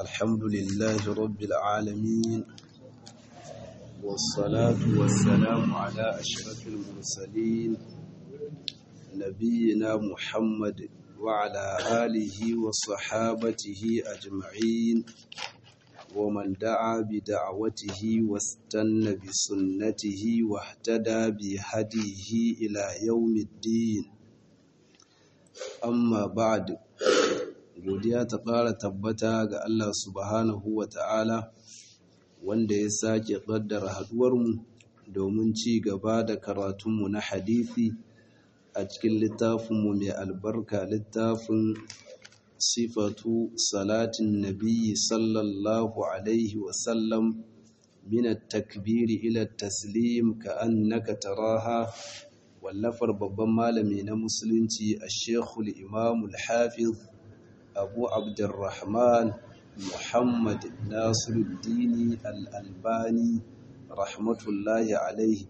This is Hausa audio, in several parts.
الحمد لله رب العالمين والصلاة والسلام على أشرف المرسلين نبينا محمد وعلى آله وصحابته أجمعين ومن دعا بدعوته واستنى بسنته واهتدى بهديه إلى يوم الدين amma ba'd godiya ta ƙara tabbata ga Allah subhanahu wa ta'ala wanda ya sake ƙaddara haɗuwarmu domin ci gaba da karatunmu na hadithi a cikin littafinmu mai albarka littafin sifatu salatin nabiyyi sallallahu alaihi wasallam min at-takbiri ila at-taslim ka annaka taraha wallafar babban malami na musulunci a shekul imamul hafiz abu abdurrahman muhammad nasiruddini al'albani rahmatullahi alaihi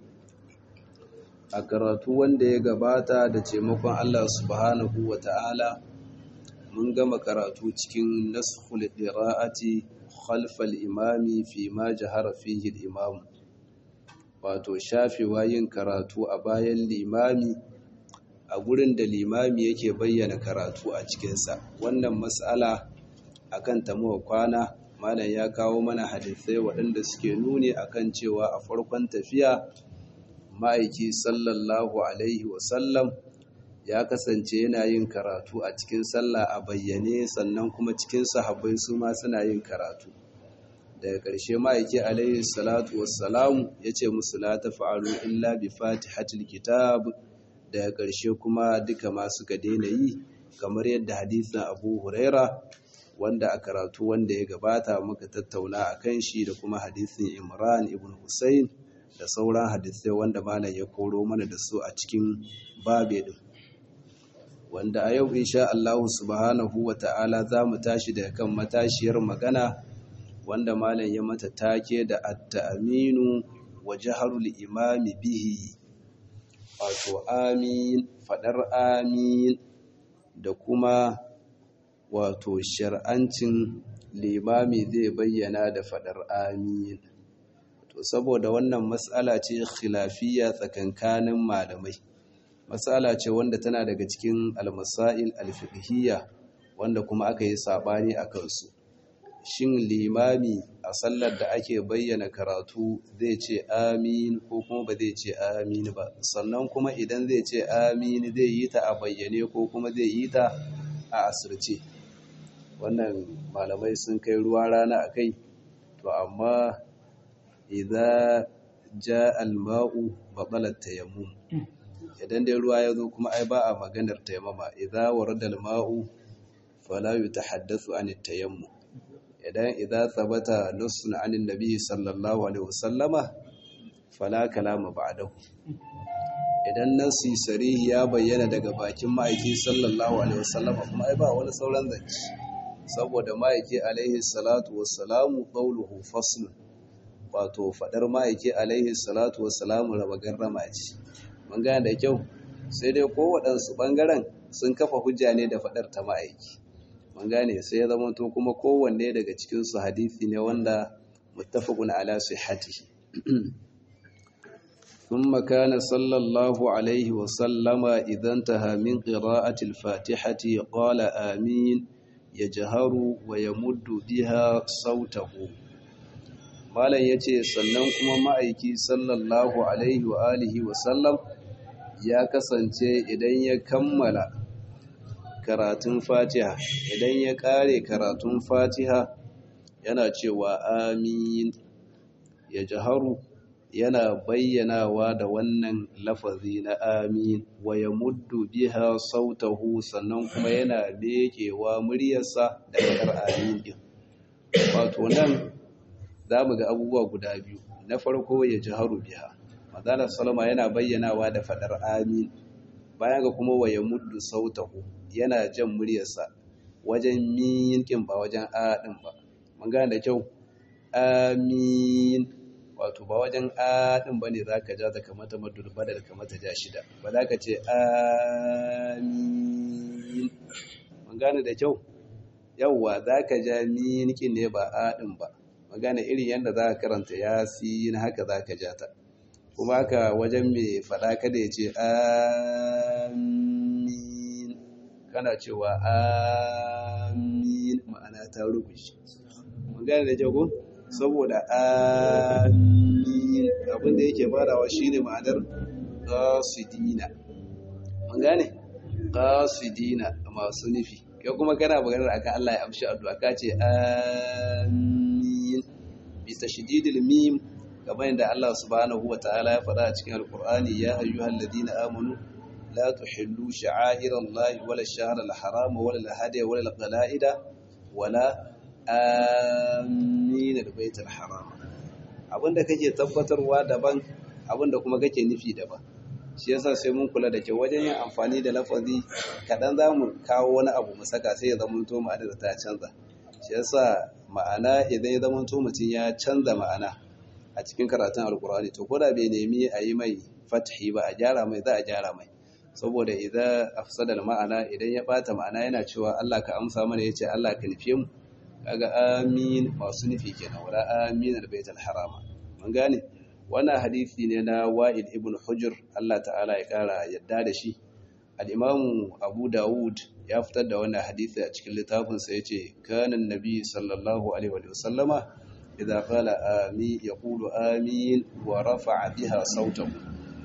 a karatu wanda ya gabata da taimakon allah subhanahu wa ta'ala mun gama karatu cikin naskhul qira'ati khalfal imami fi ma jahara fihi al-imamu wato shafewa yin karatu a bayan limami a gurin da limami yake bayyana karatu a cikinsa wannan matsala akan tamuwa kwana malam ya kawo mana hadisai waɗanda suke nuni akan cewa a farkon tafiya ma'aiki sallallahu alaihi wasallam ya kasance yana yin karatu a cikin sallah a bayyane sannan kuma cikin sahabbai su ma suna yin karatu daga ƙarshe ma'aiki alaihi salatu wassalamu ya ce musu la ta fa'alu illa bi fatihatul kitab daga ƙarshe kuma duka ma suka daina yi kamar yadda hadisin abu huraira wanda a karatu wanda ya gabata muka tattauna a kan shi da kuma hadisin imran ibn hussein da sauran hadisai wanda malam ya koro mana da su a cikin babe din wanda a yau insha Allah subhanahu wa ta'ala za mu tashi daga kan matashiyar magana wanda malam ya mata take da at-ta'minu wa jaharul imami bihi wato amin fadar amin da kuma wato shar'ancin limami zai bayyana da fadar amin to saboda wannan mas'ala ce khilafiyya tsakankanin malamai mas'ala ce wanda tana daga cikin al-masail al-fiqhiyya wanda kuma aka yi sabani akan su shin limami a sallar da ake bayyana karatu zai ce amin ko kuma ba zai ce amin ba sannan kuma idan zai ce amin zai yi ta a bayyane ko kuma zai yi ta a asirce wannan malamai sun kai ruwa rana a kai to amma idan ja alma'u baɓalar tayammum idan dai ruwa ya zo kuma ai ba a maganar tayammama idan warada alma'u fala yutahaddathu an tayammum idan idza thabata nussun anin nabi sallallahu alaihi wasallama fala kalama ba'dahu idan nasi sarihi ya bayyana daga bakin ma'aiki sallallahu alaihi wasallama kuma ai ba wani sauran zance saboda ma'aiki alaihi salatu wassalamu qawluhu fasl wato fadar ma'aiki alaihi salatu wassalamu raba garrama ce mun gane da kyau sai dai ko waɗansu ɓangaren sun kafa hujja ne da fadar ta ma'aiki mun gane sai ya zama to kuma kowanne daga cikin su hadisi ne wanda muttafaqun ala sihhatihi thumma kana sallallahu alaihi wa sallama idan taha min qira'ati al-fatihati qala amin yajharu wa yamuddu biha sautahu malan yace sannan kuma ma'aiki sallallahu alaihi wa alihi wa sallam ya kasance idan ya kammala karatun fatiha idan ya kare karatun fatiha yana cewa amin ya jaharu yana bayyanawa da wannan lafazi na amin wa ya muddu biha sautahu sannan kuma yana lekewa muryarsa da kadar amin din wato nan za mu ga abubuwa guda biyu na farko ya jaharu biha madana salama yana bayyanawa da fadar amin bayan ga kuma wa ya muddu sautahu yana jan muryarsa wajen minkin ba wajen a ɗin ba mun gane da kyau amin wato ba wajen a ɗin ba ne za ka ja da kamata madul badal kamata ja shida ba za ka ce amin mun gane da kyau yawwa za ka ja minikin ne ba aɗin ba magana irin yadda za ka karanta ya na haka za ka ja ta kuma haka wajen mai faɗa kada ya ce amin kana cewa amin ma'ana ta rubuce magana da jago saboda amin abinda yake farawa shine ma'anar qasidina mun gane qasidina masu nufi kai kuma kana maganar akan Allah ya amshi addu'a ka ce amin bi tashdidil mim kamar yadda Allah subhanahu wa ta'ala ya faɗa a cikin alqur'ani ya ayyuhal ladina amanu la tuhillu sha'airallahi wala ash-shahra al-harama wala al-hadiya wala al-qala'ida wala amin al-baitul haram abinda kake tabbatarwa daban abinda kuma kake nufi daban shi yasa sai mun kula da ke wajen yin amfani da lafazi kaɗan za mu kawo wani abu mu saka sai ya zama to ma'ana da ta canza shi yasa ma'ana idan ya zama to mutum ya canza ma'ana a cikin karatun alkur'ani to ko da bai nemi a yi mai fathi ba a gyara mai za a gyara mai saboda idan afsada ma'ana idan ya bata ma'ana yana cewa Allah ka amsa mana yace Allah ka nufe mu kaga amin masu nufi kenan wala amin albaitul harama mun gane wannan hadisi ne na wa'id ibn hujr Allah ta'ala ya kara yadda da shi al-imamu abu dawud ya fitar da wannan hadisi a cikin littafinsa yace kana annabi sallallahu alaihi wa sallama idza qala amin yaqulu amin wa rafa'a biha sautahu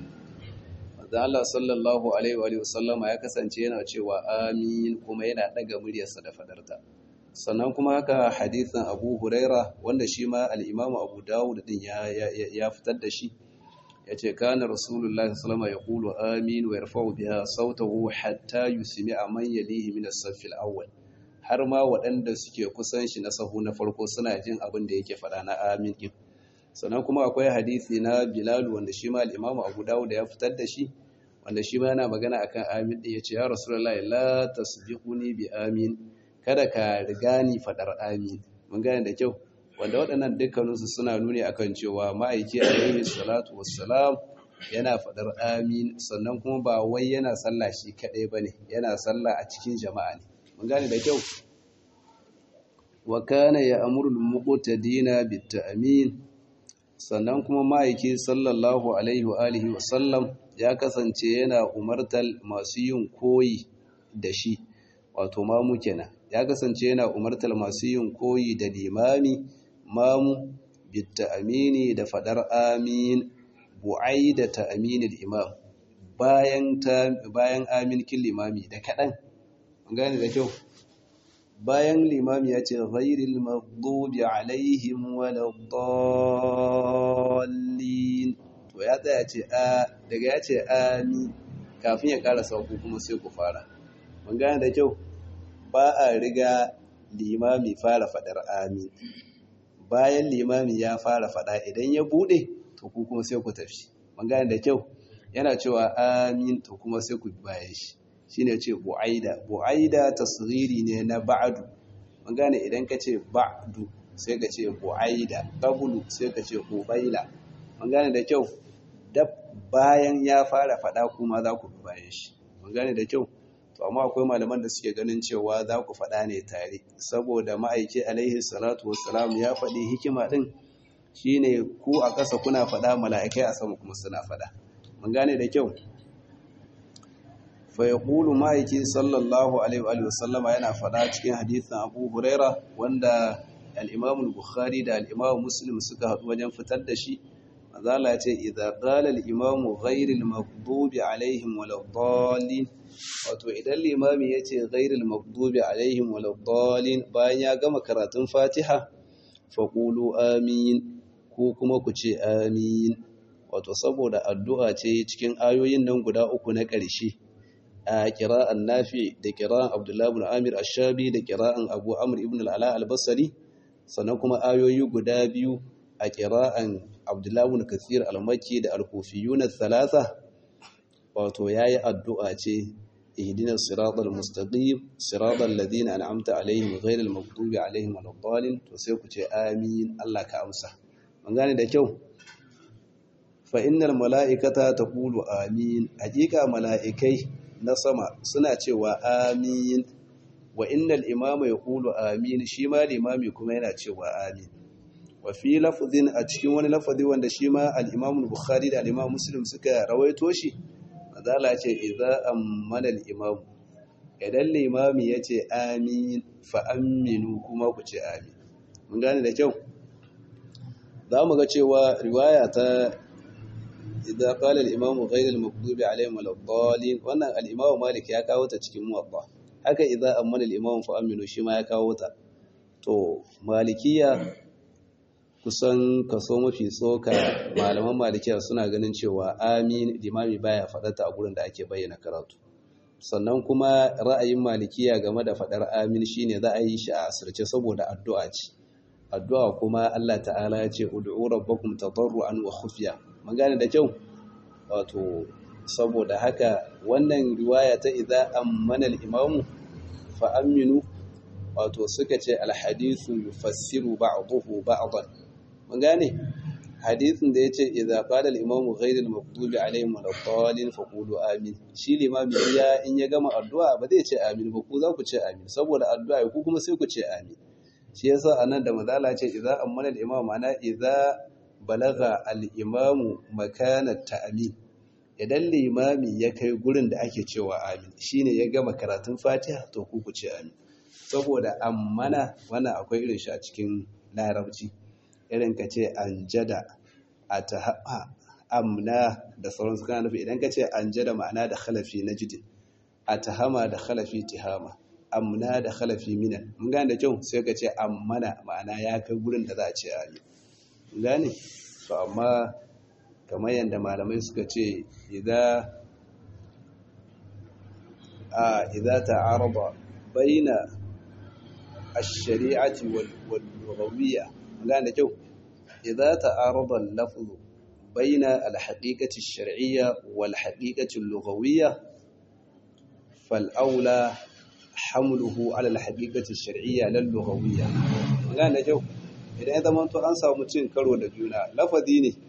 da Allah sallallahu alaihi wa sallama ya kasance yana cewa amin kuma yana daga muryarsa da fadarta sannan kuma haka hadithin abu huraira wanda shi ma al'imamu abu dawud din ya fitar da shi ya ce kana rasulullahi salama ya kulu amin wa yarfa'u biya sautahu hatta yusmi a man yalihi min as-saffil awwal har ma waɗanda suke kusan shi na sahu na farko suna jin abin da yake faɗa na amin din sannan kuma akwai hadisi na bilal wanda shi ma al'imamu abu dawud ya fitar da shi wanda shi ma yana magana akan amin din ya ce ya rasulullahi la tasbiquni bi amin kada ka riga ni faɗar amin mun gane da kyau wanda waɗannan dukkaninsu suna nuni akan cewa ma'aiki alaihi salatu wassalam yana faɗar amin sannan kuma ba wai yana sallah shi kaɗai ba ne yana sallah a cikin jama'a ne mun gane da kyau wa kana ya amuru muqtadina bit ta'min sannan kuma ma'aiki sallallahu alaihi wa alihi wa sallam ya kasance yana umartar masu yin koyi da shi wato mamu kenan ya kasance yana umartar masu yin koyi da limami mamu bitta amini da fadar amin bu'ai da ta aminin imam bayan bayan amin kin limami da kaɗan gane da kyau bayan limami ya ce ghairil maghdubi alaihim waladdallin to ya tsaya ce a daga ya ce amin kafin ya ƙara sauku kuma sai ku fara mun gane da kyau ba a riga limami fara faɗar amin bayan limami ya fara faɗa idan ya buɗe to ku kuma sai ku tafi mun gane da kyau yana cewa amin to kuma sai ku bayan shi shine ce bu'aida bu'aida tasghiri ne na ba'du mun gane idan ka ce ba'du sai ka ce bu'aida qablu sai ka ce qubaila mun gane da kyau dab bayan ya fara faɗa kuma za ku bayan shi mun gane da kyau to amma akwai malaman da suke ganin cewa za ku faɗa ne tare saboda ma'aiki alaihi salatu wassalam ya faɗi hikima ɗin shine ku a ƙasa kuna faɗa mala'ikai a sama kuma suna faɗa mun gane da kyau fa yaqulu ma'aiki sallallahu alaihi wa sallama yana faɗa cikin hadisin Abu Huraira wanda al-Imam al-Bukhari da al-Imam Muslim suka haɗu wajen fitar da shi mazala ya ce idza qala al-imam ghayr al-maghdubi alaihim waladdallin wato idan limami yace ghayr al-maghdubi alaihim waladdallin bayan ya gama karatun Fatiha faqulu amin ko kuma ku ce amin wato saboda addu'a ce cikin ayoyin nan guda uku na ƙarshe a kira'an Nafi da kira'an Abdullah ibn Amir Ash-Shabi da kira'an Abu Amr ibn al-Ala al-Basri sannan kuma ayoyi guda biyu a kira'an Abdullahi ibn Kathir al-Makki da al-Kufiyun al-Thalatha wato yayi addu'a ce ihdinas siratal mustaqim siratal ladina an'amta alaihim ghayril maghdubi alaihim waladdallin to sai ku ce amin Allah ka amsa mun gane da kyau fa innal mala'ikata taqulu amin hakika mala'ikai na sama suna cewa amin wa innal imama yaqulu amin shi ma limami kuma yana cewa amin wa fi lafzin a cikin wani lafazi wanda shi ma al-imam bukhari da al-imam muslim suka rawaito shi azala ce idza ammana al-imam idan limami yace amin fa aminu kuma ku ce amin mun gane da kyau za mu ga cewa riwaya ta idan qala al-imam ghayr al-maghdubi alayhim wal-dallin wannan al-imam malik ya kawo ta cikin muwatta haka idan ammana al-imam fa aminu shi ma ya kawo ta to malikiya kusan kaso mafi tsoka malaman malikiya suna ganin cewa amin limami baya faɗata a gurin da ake bayyana karatu sannan kuma ra'ayin malikiya game da faɗar amin shine za a yi shi a asirce saboda addu'a ce addu'a kuma Allah ta'ala ya ce ud'u rabbakum tadarruan wa khufiya mun gane da kyau wato saboda haka wannan riwaya ta idza ammana al-imamu fa aminu wato suka ce al-hadithu yufassiru ba'dahu ba'dan mun gane hadisin da yace idza qala al-imamu ghayr al-maghdubi alayhim wal-dallin faqulu amin shi limami ya in ya gama addu'a ba zai ce amin ba ku za ku ce amin saboda addu'a ku kuma sai ku ce amin shi yasa anan da mazala ce idza ammana al-imam ma'ana idza balagha al-imamu makana ta'min idan limami ya kai gurin da ake cewa amin shine ya gama karatun fatiha to ku ku ce amin saboda ammana wannan akwai irin shi a cikin larabci irin ka ce anjada ataha amna da sauransu kana nufi idan ka ce anjada ma'ana da khalafi najdin atahama da khalafi tihama amna da khalafi minan mun gane da kyau sai ka ce ammana ma'ana ya kai gurin da za a ce amin mun gane to amma kamar yadda malamai suka ce idza a idza ta'arada baina ash-shari'ati wal lughawiyya mun gane da kyau idza ta'arada al-lafzu baina al-haqiqati ash-shar'iyya wal haqiqati al-lughawiyya fal aula hamluhu ala al-haqiqati ash-shar'iyya lal lughawiyya gane da kyau idan ya zama to an samu cin karo da juna lafazi ne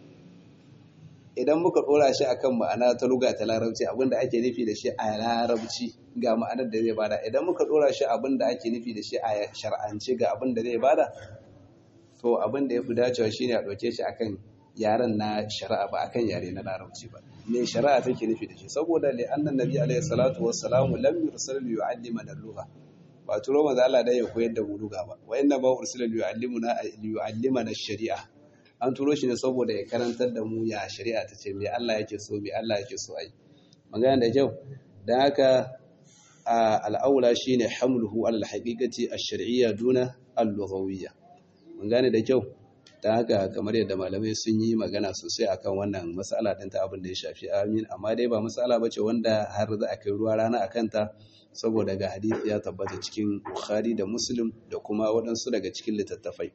idan muka dora shi akan ma'ana ta lugha ta larabci abinda ake nufi da shi a larabci ga ma'anar da zai bada idan muka dora shi abinda ake nufi da shi a shar'ance ga abinda zai bada to abinda ya fi dacewa shine a dauke shi akan yaren na shari'a ba akan yare na larabci ba me shari'a take nufi da shi saboda li annan nabi alaihi salatu wassalamu lam yursal li yu'allimana al-lugha ba turo manzo Allah da ya koyar da mu lugha ba wa inna ba ursila li yu'allimuna li yu'allimana ash-shari'a an turo shi ne saboda ya karantar da mu ya shari'a ta ce me Allah yake so me Allah yake so ai magana da kyau dan haka al-aula shine hamluhu ala al-haqiqati ash-shar'iyya duna al-lughawiyya mun gane da kyau ta haka kamar yadda malamai sun yi magana sosai akan wannan matsala ɗin ta abin da ya shafi amin amma dai ba matsala ba ce wanda har za a kai ruwa rana a kanta saboda ga hadisi ya tabbata cikin bukhari da muslim da kuma waɗansu daga cikin littattafai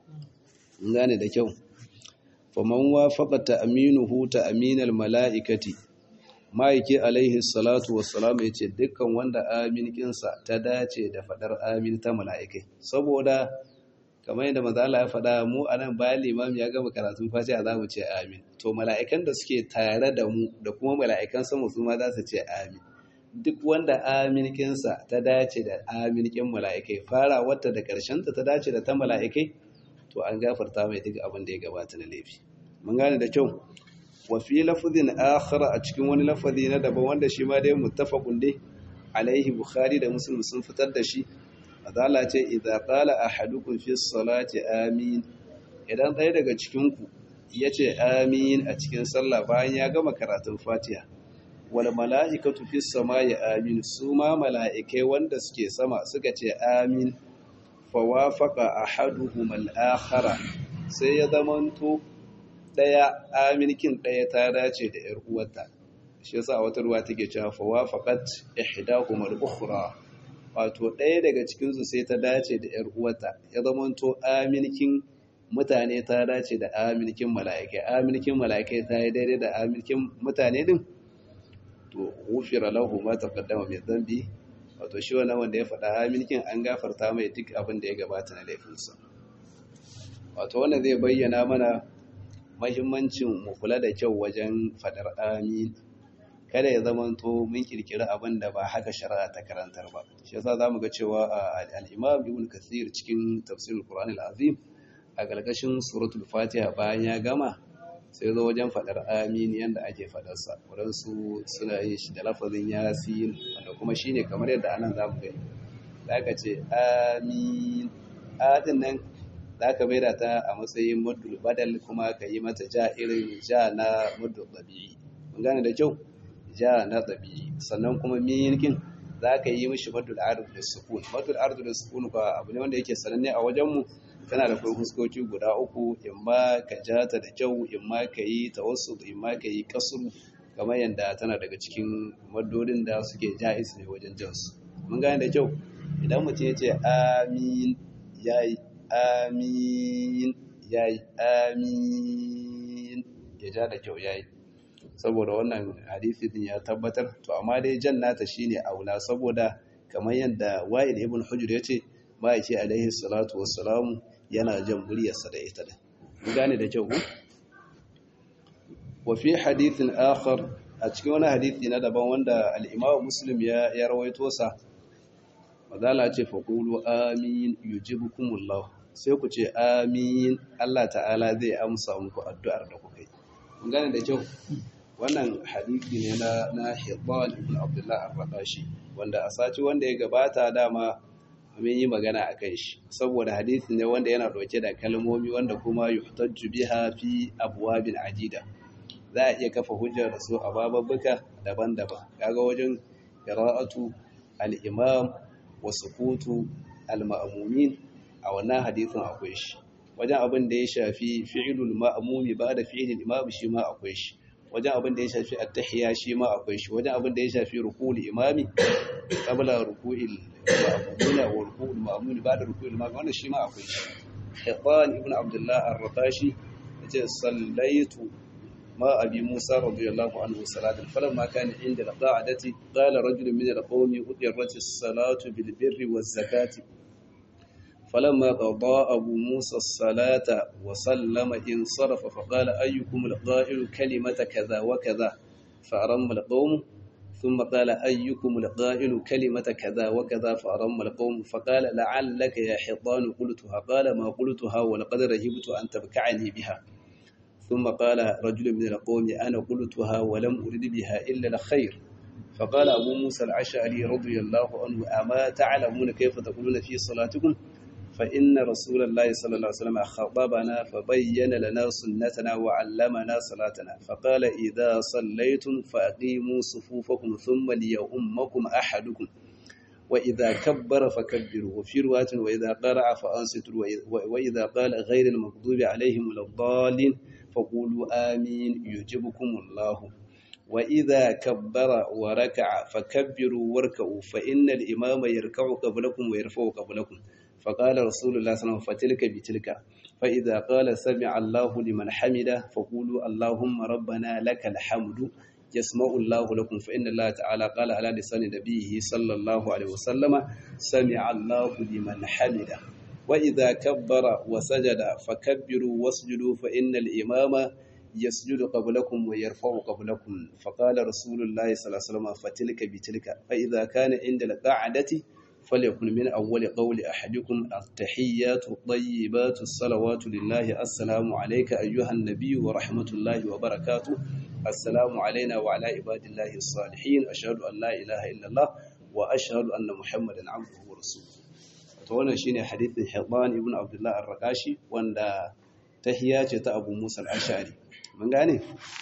in gane da kyau faman wafaqa ta'minuhu ta'minal mala'ikati ma'aiki alaihi salatu wassalam ya ce dukkan wanda amin kinsa ta dace da faɗar amin ta mala'ikai saboda kamar yadda maza Allah ya faɗa mu a nan bayan limam ya gama karatun fatiha za mu ce amin to mala'ikan da suke tare da mu da kuma mala'ikan sama su ma za su ce amin duk wanda aminkinsa ta dace da aminkin mala'ikai fara wata da ƙarshenta ta dace da ta mala'ikai to an gafarta mai duk abin da ya gabata na laifi mun gane da kyau wa fi lafazin akhar a cikin wani lafazi na daban wanda shi ma dai muttafaqun dai alaihi bukhari da muslim sun fitar da shi azala ce idza qala ahadukum fi salati amin idan ɗaya daga cikin ku yace amin a cikin sallah bayan ya gama karatun fatiha wal mala'ikatu fi samai amin su ma mala'ikai wanda suke sama suka ce amin fa wafaqa ahaduhum al-akhara sai ya zamanto daya aminkin daya ta dace da yar uwarta shi yasa wata ruwa take cewa fa wafaqat ihdahum al-ukhra wato ɗaya daga cikinsu sai ta dace da ‘yar uwata ya zamanto aminkin mutane ta dace da aminkin mala'ikai aminkin mala'ikai ta yi daidai da aminkin mutane din to wufira lahu ma taqaddama mai zambi wato shi wannan wanda ya faɗa aminkin an gafarta mai duk abin da ya gabata na laifinsa wato wannan zai bayyana mana mahimmancin mu kula da kyau wajen faɗar amin kada ya zama to mun kirkiri abin da ba haka shari'a ta karantar ba shi yasa zamu ga cewa al-Imam Ibn Kathir cikin tafsirul Qur'an al-Azim a galgashin suratul Fatiha bayan ya gama sai zo wajen fadar amin yanda ake fadar sa wadansu suna yin shi da lafazin yasin wanda kuma shine kamar yadda anan zamu gani zaka ce amin adin nan zaka maida ta a matsayin muddul badal kuma ka yi mata ja irin ja na muddul tabi'i mun gane da kyau ja na ɗabi sannan kuma minkin za ka yi mishi madul ardu da sukun madul ardu da sukun ba abu ne wanda yake sananne a wajenmu tana da kai huskoki guda uku in ma ka ja ta da kyau in ma ka yi tawassul in ma ka yi kasuru kamar yadda tana daga cikin madodin da suke ja'is ne wajen jansu mun gane da kyau idan mutum ya ce amin yayi amin yayi amin ya ja da kyau yayi saboda wannan hadisi din ya tabbatar to amma dai jan nata shine aula saboda kamar yadda Wa'il ibn Hujr yace ma'aiki alaihi salatu wassalamu yana jan muryarsa da ita din mun gane da kyau wa fi hadithin akhar a cikin wani hadisi na daban wanda al-Imam Muslim ya ya rawaito sa madala ce fa qulu amin yujibukumullah sai ku ce amin Allah ta'ala zai amsa muku addu'ar da kuka yi mun gane da kyau wannan hadisi ne na na Hibban ibn Abdullah ar-Raqashi wanda a sati wanda ya gabata dama mun yi magana akan shi saboda hadisi ne wanda yana dauke da kalmomi wanda kuma yuhtajju biha fi abwabin adida za a iya kafa hujjar da su a bababbuka daban-daban kaga wajen qira'atu al-imam wa sukutu al-ma'mumin a wannan hadisin akwai shi wajen abin da ya shafi fi'ilul ma'mumi ba da fi'ilul imam shi ma akwai shi wajen abin da ya shafi attahiyya shi ma akwai shi wajen abin da ya shafi ruku'ul imami qabla ruku'il ma'mumina wa ruku'ul ma'muni ba da ruku'il imami wannan shi ma akwai shi Hibban ibn Abdullah ar-Ratashi yace sallaitu ma abi Musa radiyallahu anhu salatan falamma kana inda al-qa'adati qala rajulun min al-qawmi udirat as-salatu bil birri waz zakati فلما قضى أبو موسى الصلاة وسلم انصرف فقال أيكم القائل كلمة كذا وكذا فأرم القوم ثم قال أيكم القائل كلمة كذا وكذا فأرم القوم فقال لعلك يا حيطان قلتها قال ما قلتها ولقد رهبت أن تبكعني بها ثم قال رجل من القوم أنا قلتها ولم أرد بها إلا الخير فقال أبو موسى العشعري رضي الله عنه أما تعلمون كيف تقولون في صلاتكم فإن رسول الله صلى الله عليه وسلم خطبنا فبين لنا سنتنا وعلمنا صلاتنا فقال إذا صليتم فأقيموا صفوفكم ثم ليؤمكم أحدكم وإذا كبر فكبروا وفي رواية وإذا قرع فأنصتوا وإذا قال غير المغضوب عليهم ولا الضالين فقولوا آمين يجبكم الله وإذا كبر وركع فكبروا واركعوا فإن الإمام يركع قبلكم ويرفع قبلكم فقال رسول الله صلى الله عليه وسلم فتلك بتلك فإذا قال سمع الله لمن حمده فقولوا اللهم ربنا لك الحمد يسمع الله لكم فإن الله تعالى قال على لسان نبيه صلى الله عليه وسلم سمع الله لمن حمده وإذا كبر وسجد فكبروا واسجدوا فإن الإمام يسجد قبلكم ويرفع قبلكم فقال رسول الله صلى الله عليه وسلم فتلك بتلك فإذا كان عند القعدة فليكن من أول قول أحدكم التحيات الطيبات الصلوات لله السلام عليك أيها النبي ورحمة الله وبركاته السلام علينا وعلى عباد الله الصالحين أشهد أن لا إله إلا الله وأشهد أن محمدا عبده ورسوله wannan shine hadithin Hibban ibn Abdullah ar-Raqashi wanda tahiyya ce ta Abu Musa al-Ash'ari mun gane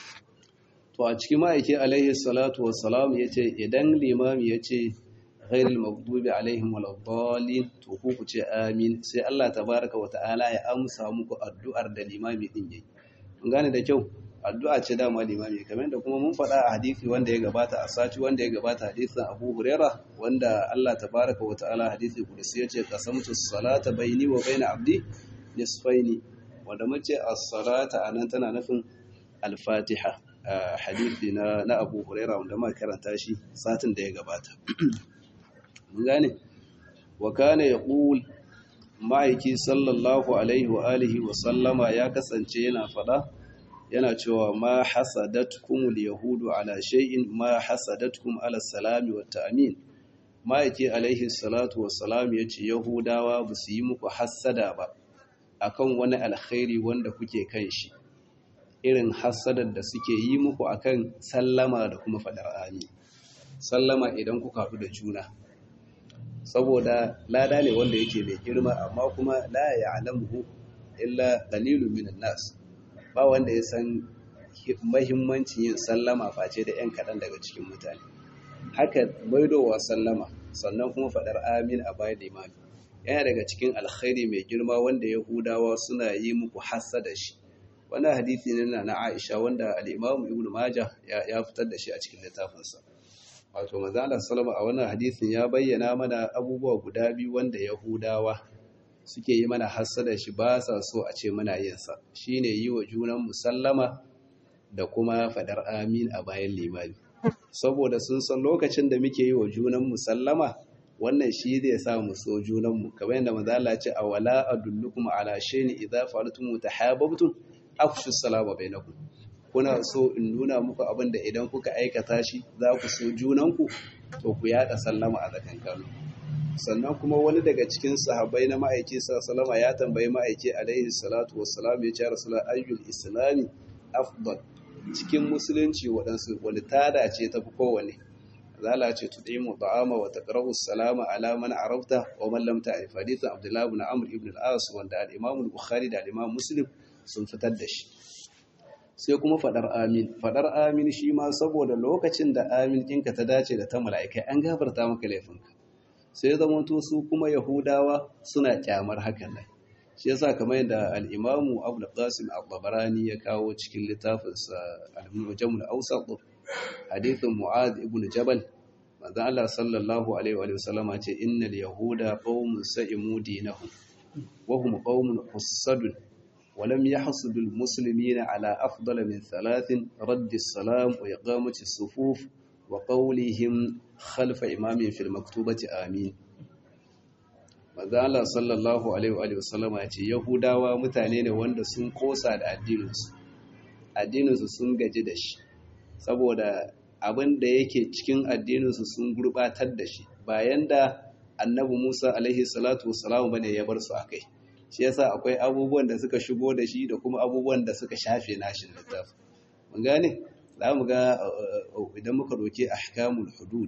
to a cikin ma'aiki alaihi salatu wassalam yace idan limami yace ghairil maghdubi alaihim waladdallin to ku ku ce amin sai Allah tabaaraka wa ta'ala ya amsa muku addu'ar da limami din yayi mun gane da kyau addu'a ce dama limami kamar da kuma mun faɗa a hadisi wanda ya gabata a sati wanda ya gabata hadisin Abu Huraira wanda Allah tabaaraka wa ta'ala hadisi kudusi yace qasamtu salata baini wa baina abdi nisfaini wanda mace as-salata anan tana nufin al-Fatiha hadisi na na Abu Huraira wanda muka karanta shi satin da ya gabata mun gane wa kana yaqul ma'aiki sallallahu alaihi wa alihi wa sallama ya kasance yana fada yana cewa ma hasadatkumul yahudu ala shay'in ma hasadatkum ala salami wa ta'min ma'aiki alaihi salatu wassalam yace yahudawa ba su yi muku hassada ba akan wani alkhairi wanda kuke kan shi irin hassadar da suke yi muku akan sallama da kuma fadar amin sallama idan kuka haɗu da juna saboda lada ne wanda yake mai girma amma kuma la ya'lamuhu illa qalilun minan nas ba wanda ya san mahimmancin yin sallama face da yan kaɗan daga cikin mutane haka maidowa sallama sannan kuma faɗar amin a bayan limami yana daga cikin alkhairi mai girma wanda yahudawa suna yi muku da shi wannan hadithi ne na Aisha wanda al-Imam Ibn Majah ya fitar da shi a cikin littafinsa wato manzo Allah sallama a wannan hadisin ya bayyana mana abubuwa guda biyu wanda yahudawa suke yi mana hassada shi ba sa so a ce muna yin sa shine yi wa junan musallama da kuma fadar amin a bayan limami saboda sun san lokacin da muke yi wa junan musallama wannan shi zai sa mu so junan mu kamar yadda manzo Allah ya ce awala adullukum ala shay'in idza fa'altum tahabbtum afshu salama bainakum kuna so in nuna muku abin da idan kuka aikata shi za ku so junanku to ku yada sallama a tsakankanin sannan kuma wani daga cikin sahabbai na ma'aiki sallama ya tambayi ma'aiki alaihi salatu wassalam ya ce rasul ayyul islami afdal cikin musulunci waɗansu wani tada ce tafi kowane zala ce tudimu ta'ama wa taqrabu salama ala man arafta wa man lam ta'rif hadithan abdullah ibn amr ibn al-as wanda al-imam al-bukhari da al-imam muslim sun fitar da shi sai kuma fadar amin fadar amin shi ma saboda lokacin da amin ɗinka ta dace da ta mala'ikai an gafarta maka laifinka sai zamanto su kuma yahudawa suna kyamar hakan nan shi yasa kamar yadda al-imamu abu qasim al-tabarani ya kawo cikin littafinsa al-mujam al-awsat hadithin mu'adh ibn jabal manzo Allah sallallahu alaihi wa sallama ce innal yahuda qaumun sa'imu dinahum wa hum qaumun hussadun ولم يحصد المسلمين على أفضل من ثلاث رد السلام وإقامة الصفوف وقولهم خلف إمام في المكتوبة آمين Mazala sallallahu Alaihi wasallama ya ce, Yahudawa mutane ne wanda sun kosa da addininsu, addininsu sun gaji da shi, saboda abin da yake cikin addininsu sun gurbatar da shi, bayan da annabi Musa Alaihi salatu wasalamu bane ya bar su a kai. shi yasa akwai abubuwan da suka shigo da shi da kuma abubuwan da suka shafe nashin littafi mun gane za mu ga idan muka doke ahkamul hudud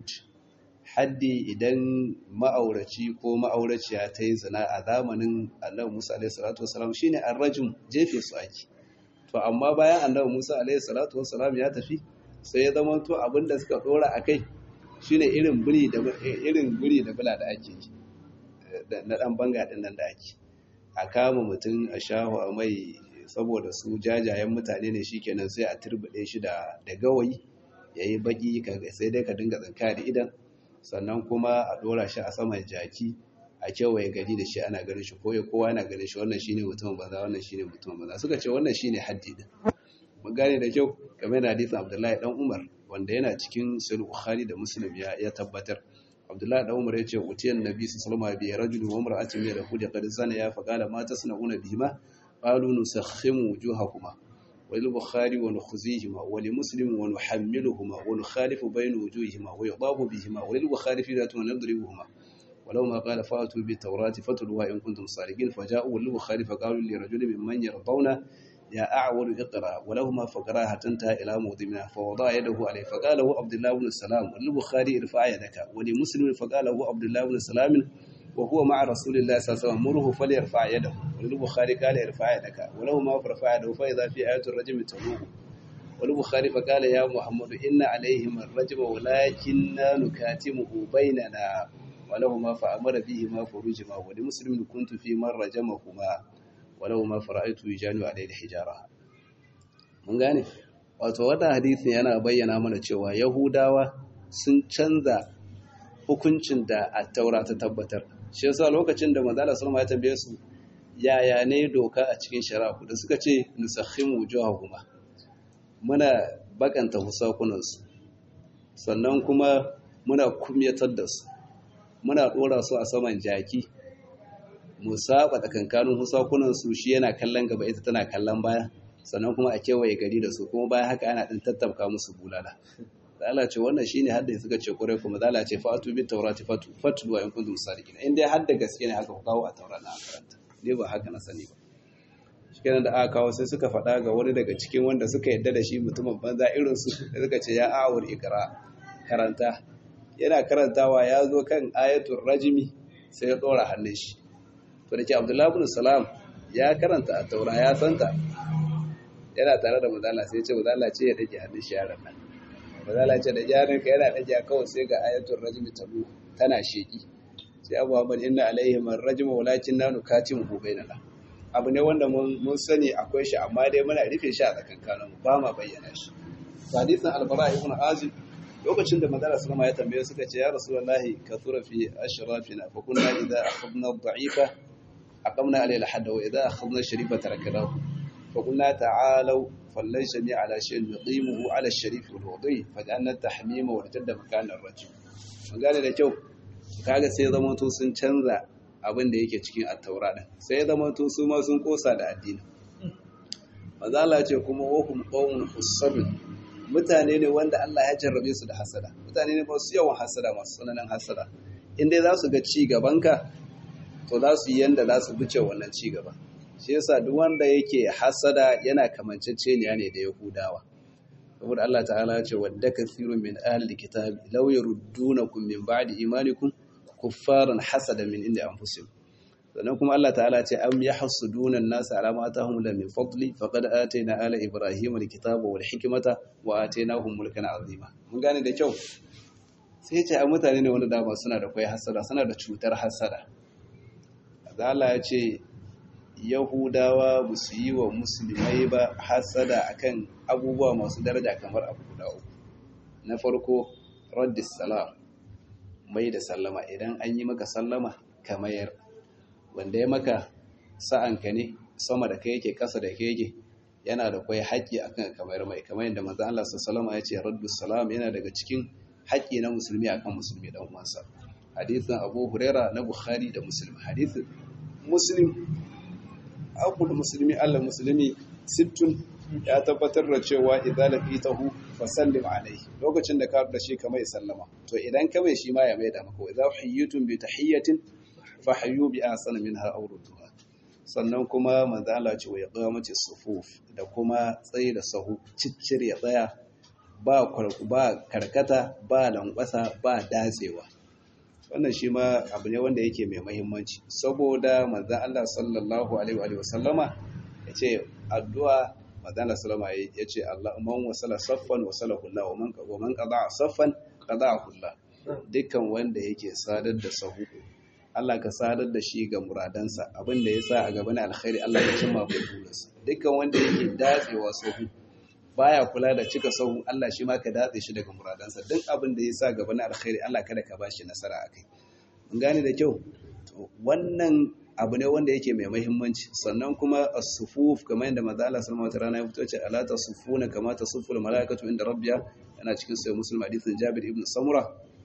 haddi idan ma'auraci ko ma'auraciya ta yi zina a zamanin annabi Musa alaihi salatu wasalam shine arrajum jefe su ake to amma bayan annabi Musa alaihi salatu wasalam ya tafi sai ya zama to abin da suka dora akai shine irin buri da irin buri da bula da ake yi na dan banga din nan da ake a kama mutum a shahu a mai saboda su jajayen mutane ne shi kenan sai a turbuɗe shi da gawayi ya yi baƙi sai dai ka dinga tsinka da idan sannan kuma a ɗora shi a saman jaki a kewaye gari da shi ana ganin shi ko kowa yana ganin shi wannan shine mutum banza wannan shine mutum banza suka ce wannan shine haddi din mun gane da kyau kamar da hadisin Abdullahi dan Umar wanda yana cikin Sahih Bukhari da Muslim ya ya tabbatar Abdullahi dan Umar yace utiyan Nabi sallallahu alaihi wasallam bi rajulin wa imra'atin min yahudi qad zana ya faqala ma tasna'una bihima qalu nusakhimu wujuhakuma وللبخاري ونخزيهما ولمسلم ونحملهما ونخالف بين وجوههما ويضاف بهما وللبخاري في ذات ونضربهما ولو ما قال فاتوا بالتوراة فتلوها إن كنتم صادقين فجاءوا للبخاري فقالوا لرجل ممن يرضون يا أعول اقرأ ولهما فقرا حتى انتهى إلى موضمنا فوضع يده عليه فقال له عبد الله بن السلام وللبخاري ارفع يدك ولمسلم فقال له عبد الله بن السلام وهو مع رسول الله صلى الله عليه وسلم مره فليرفع يده وللبخاري قال ارفع يدك ولو ما فرفع يده فإذا في آية الرجم تلوه وللبخاري فقال يا محمد إن عليهم الرجم ولكننا نكاتمه بيننا ولهما فأمر بهما فرجما ولمسلم كنت في من رجمهما ولهما فرأيت يجان عليه الحجارة mun gane wato wannan hadisin yana bayyana mana cewa yahudawa sun canza hukuncin da a taura ta tabbatar shi yasa lokacin da manzo Allah sallallahu ya tambaye su yaya ne doka a cikin shari'a da suka ce nusakhimu wujuhahuma muna bakanta husakunan su sannan kuma muna kumyatar da su muna dora su a saman jaki mu saba tsakankanin husakunan su shi yana kallon gaba ita tana kallon baya sannan kuma a kewaye gari da su kuma bayan haka ana ɗin tattabka musu bulala zala ce wannan shine hadda suka ce kure kuma zala ce fatu bi taurati fatu fatu wa in kuntum sadiqin in dai hadda gaske ne haka ku kawo a taura na karanta dai ba haka na sani ba shikenan da aka kawo sai suka faɗa ga wani daga cikin wanda suka yadda da shi mutumin banza irin su da suka ce ya awur ikra karanta yana karantawa ya zo kan ayatul rajimi sai ya dora hannun shi to da ke abdullahi ibn salam ya karanta a taura ya santa yana tare da mazala sai ce mazala ce ya dake hannun shi yaran nan mazala ce da yaran ka yana dake kawai sai ga ayatul rajimi tabu tana sheki sai abu muhammad inna alaihi man rajima walakin nanu katimu bainana abu ne wanda mun sani akwai shi amma dai muna rufe shi a tsakankanin mu ba ma bayyana shi hadisin albara ibn azib lokacin da manzara sallama ya tambaye suka ce ya rasulullahi kathura fi ashrafina fa kunna idza akhadna ad-da'ifa aqamna alayhi al-hadd wa idza akhadna sharifa taraknahu fa kunna ta'alu fallaysa bi ala shay'in nuqimuhu ala ash-sharif wal wadi fa ja'alna at-tahmima wa jadda makan ar-rajul mun gane da kyau kaga sai zama to sun canza abin da yake cikin at-taura din sai zama to su ma sun kosa da addini manzo Allah ce kuma wa hum qawmun husabun mutane ne wanda Allah ya jarrabe su da hasada mutane ne masu yawan hasada masu tsananin hasada in dai za su ga ci gabanka to za su yi yanda za su bice wannan ci gaba shi yasa duk wanda yake hasada yana kamanceceniya ne da yahudawa saboda Allah ta'ala ya ce wadda kathirun min ahli kitabi law yaruddunakum min ba'di imanikum kuffaran hasada min inda anfusihim sannan kuma Allah ta'ala ce am yahsuduna an-nasa ala ma atahum la min fadli faqad atayna ala ibrahima al-kitaba wal hikmata wa atainahum mulkan azima mun gane da kyau sai ce a mutane ne wanda dama suna da kai hasada suna da cutar hasada Allah ya ce Yahudawa ba su yi wa musulmai ba hasada akan abubuwa masu daraja kamar abu guda uku na farko raddis salam mai da sallama idan an yi maka sallama ka mayar wanda ya maka sa'anka ne sama da kai yake kasa da kai yake yana da kwai haƙƙi akan kamar mai kamar yadda manzo Allah sallallahu alaihi ya ce raddus salam yana daga cikin haƙƙi na musulmi akan musulmi dan uwansa hadisin Abu Huraira na Bukhari da Muslim hadisin Muslim aqul muslimi Allah muslimi sittun ya tabbatar da cewa idza laqitahu fasallim alayhi lokacin da ka da shi kamar sallama to idan ka mai shi ma ya mai da maka idza hayyitum bi tahiyatin fahayyu bi ahsana minha aw rudduha sannan kuma manzo Allah ce wa iqamati sufuf da kuma tsayi da sahu ciccir ya tsaya ba ba karkata ba lankwasa ba datsewa wannan shi ma abu ne wanda yake mai mahimmanci saboda manzo Allah sallallahu alaihi wa sallama yace addu'a manzo Allah sallama yace Allah man wasala saffan wasalahu Allah wa man wa man qada saffan qada'ahu Allah dukkan wanda yake sadar da sahu Allah ka sadar da shi ga muradansa abin da ya sa a gaba na alkhairi Allah ya cimma burinsa dukkan wanda yake datsewa sahu baya kula da cika sahu Allah shi ma ka datse shi daga muradansa duk abin da ya sa gaba na alkhairi Allah kada ka bashi nasara akai mun gane da kyau to wannan abu ne wanda yake mai muhimmanci sannan kuma as-sufuf kamar yadda manzo Allah sallallahu alaihi wasallam ya fito ce ala tasufuna kama tasuful malaikatu inda rabbiya yana cikin sahih muslim hadithin Jabir ibn Samura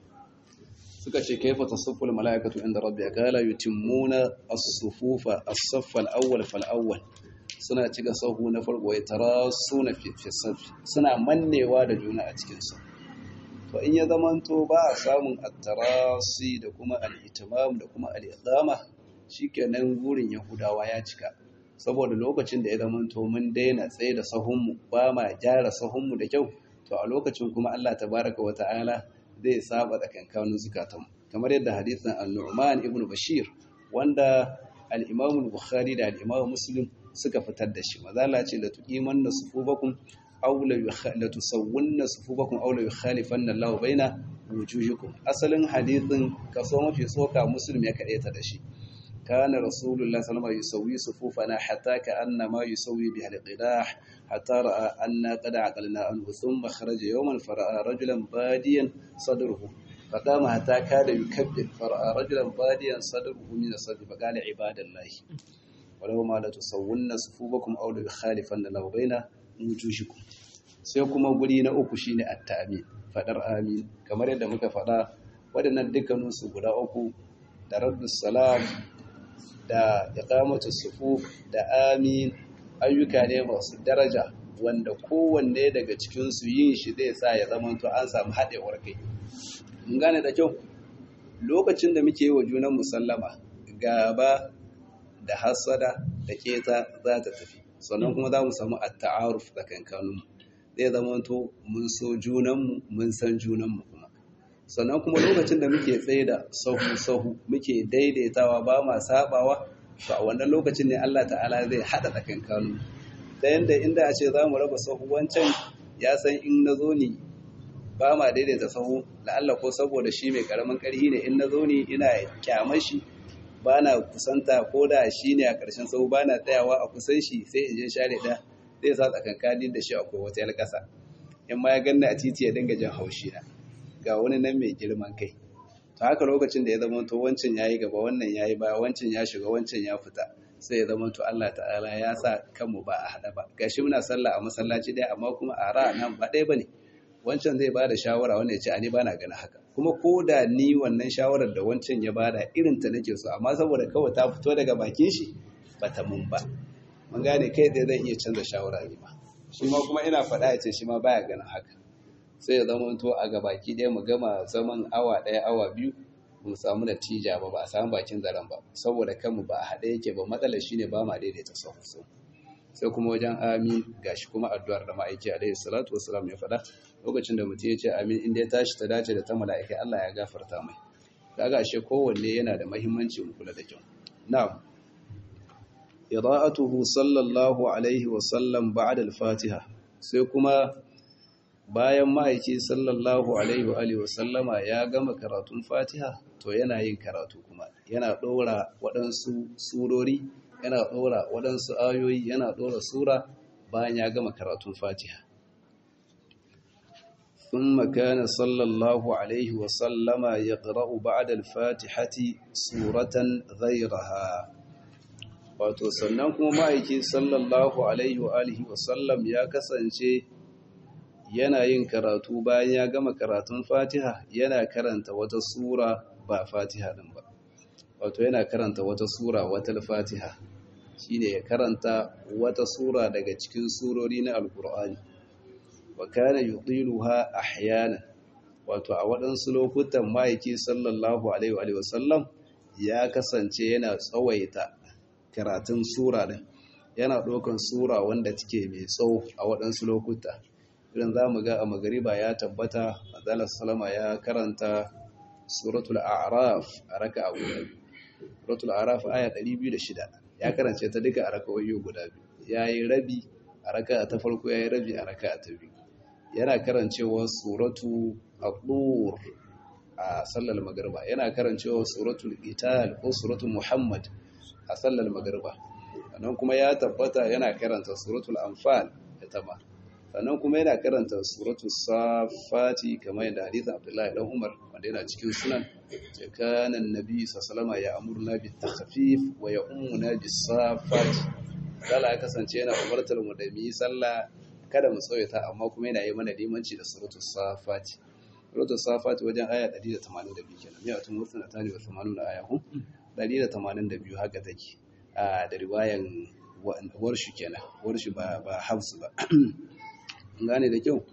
suka ce kaifa tasuffu malaikatu inda rabbi qala yutimmuna as-sufufa as-saff al-awwal fal-awwal suna cika sahu na farko ya tarasuna fi safi suna mannewa da juna a cikin sa to in ya zamanto ba a samun at-tarasi da kuma al-itimam da kuma al-iqama shikenan gurin yahudawa ya cika saboda lokacin da ya zamanto mun daina tsaye da sahunmu ba ma gyara sahunmu da kyau to a lokacin kuma Allah tabaraka wa ta'ala zai saba tsakankanin zukatanmu kamar yadda hadisin al-Nu'man ibn Bashir wanda al-Imam al-Bukhari da al-Imam Muslim suka fitar da shi mazala ce la tuqimanna sufubakum aw la tusawwunna sufubakum aw la yukhalifanna Allahu baina wujuhikum asalin hadisin kaso mafi tsoka Muslim ya kadaita da shi كان رسول الله صلى الله عليه وسلم يسوي صفوفنا حتى كأنما يسوي بها القداح حتى رأى أن قد عقلنا عنه ثم خرج يوما فرأى رجلا باديا صدره فقام حتى كاد يكبر فرأى رجلا باديا صدره من الصدر فقال عباد الله ولو ما لا تسون صفوفكم أو ليخالفن الله بين وجوهكم sai kuma guri na uku shine at-ta'min fadar amin kamar yadda muka fada waɗannan dukkaninsu guda uku da raddus salam da iqamatu sufuf da amin ayyuka ne masu daraja wanda kowanne daga cikinsu yin shi zai sa ya zama to an samu haɗewar kai mun gane da kyau lokacin da muke yi wa junan musallama gaba da hasada da keta za ta tafi sannan kuma za mu samu at-ta'aruf tsakankaninmu zai zama to mun so junanmu mun san junanmu kuma sannan kuma lokacin da muke tsaye da sahu-sahu muke daidaitawa ba ma sabawa to a wannan lokacin ne Allah ta'ala zai hada tsakankaninmu ta yanda inda a ce za mu raba sahu wancan ya san in na zo ni ba ma daidaita sahu la'alla ko saboda shi mai karamin karhi ne in na zo ni ina kyamar shi ba na kusanta ko da shi ne a ƙarshen sahu ba na tsayawa a kusan shi sai in je share ɗaya zai sa tsakankanin da shi akwai wata yar ƙasa in ma ya ganna a titi ya dinga jan haushi na ga wani nan mai girman kai to haka lokacin da ya zama to wancan yayi gaba wannan yayi baya wancan ya shiga wancan ya fita sai ya zama to Allah ta'ala ya sa kanmu ba a hada ba gashi muna sallah a masallaci ɗaya amma kuma a ra'a nan ba ɗaya bane wancan zai bada shawara wanda ya ce ani bana ganin haka kuma ko da ni wannan shawarar da wancan ya bada irin ta nake so amma saboda kawai ta fito daga bakin shi bata mun ba mun gane kai dai zan iya canza shawara ne ma shi ma kuma ina faɗa ya ce shi ma baya ganin haka sai ya zama to a gabaki ɗaya mu gama zaman awa ɗaya awa biyu mu samu natija ba ba a samu bakin zaren ba saboda kanmu ba a haɗe yake ba matsalar shine ba ma daidaita sahu sai kuma wajen amin gashi kuma addu'ar da ma'aiki alaihi salatu wassalam ya faɗa lokacin da mutum ya ce amin inda ya tashi ta dace da ta mala'ikai Allah ya gafarta mai kaga ashe kowanne yana da muhimmanci mu kula da kyau na'am qira'atuhu sallallahu alaihi wasallam ba'da al-fatiha sai kuma bayan ma'aiki sallallahu alaihi wa alihi wasallama ya gama karatun fatiha to yana yin karatu kuma yana ɗora waɗansu surori yana ɗora waɗansu ayoyi yana ɗora sura bayan ya gama karatun fatiha ثم كان صلى الله عليه وسلم يقرأ بعد الفاتحة سورة غيرها wato sannan kuma ma'aiki sallallahu alaihi wa alihi wasallam ya kasance yana yin karatu bayan ya gama karatun fatiha yana karanta wata sura ba fatiha din ba wato yana karanta wata sura wata fatiha shine ya karanta wata sura daga cikin surori na alkur'ani wa kana yudiluha ahyana wato a waɗansu lokutan ma'aiki sallallahu alaihi wa sallam ya kasance yana tsawaita karatun sura din yana ɗaukan sura wanda take mai tsawo a waɗansu lokuta irin za mu ga a magariba ya tabbata azalar salama ya karanta suratul a'raf a raka a guda biyu suratul a'raf aya 206 ya karance ta duka a raka'o'i guda biyu ya yi rabi a raka ta farko ya yi rabi a raka ta biyu yana karancewa suratu aqur a sallar magariba yana karancewa suratul qital ko suratul muhammad a sallar magariba sannan kuma ya tabbata yana karanta suratul anfal ita ma sannan kuma yana karanta suratul safati kamar yadda hadithin abdullahi dan umar wanda yana cikin sunan ce kana annabi sallallahu ya amurna bit takhfif wa ya ummuna bis safati kala ya kasance yana umartar mu da mu yi sallah kada mu tsawaita amma kuma yana yi mana limanci da suratul safati suratul safati wajen aya 182 kenan ya tun wasu na tani wa 80 aya ku 182 haka take a da riwayan warshi kenan warshi ba ba hafsu ba gane da kyau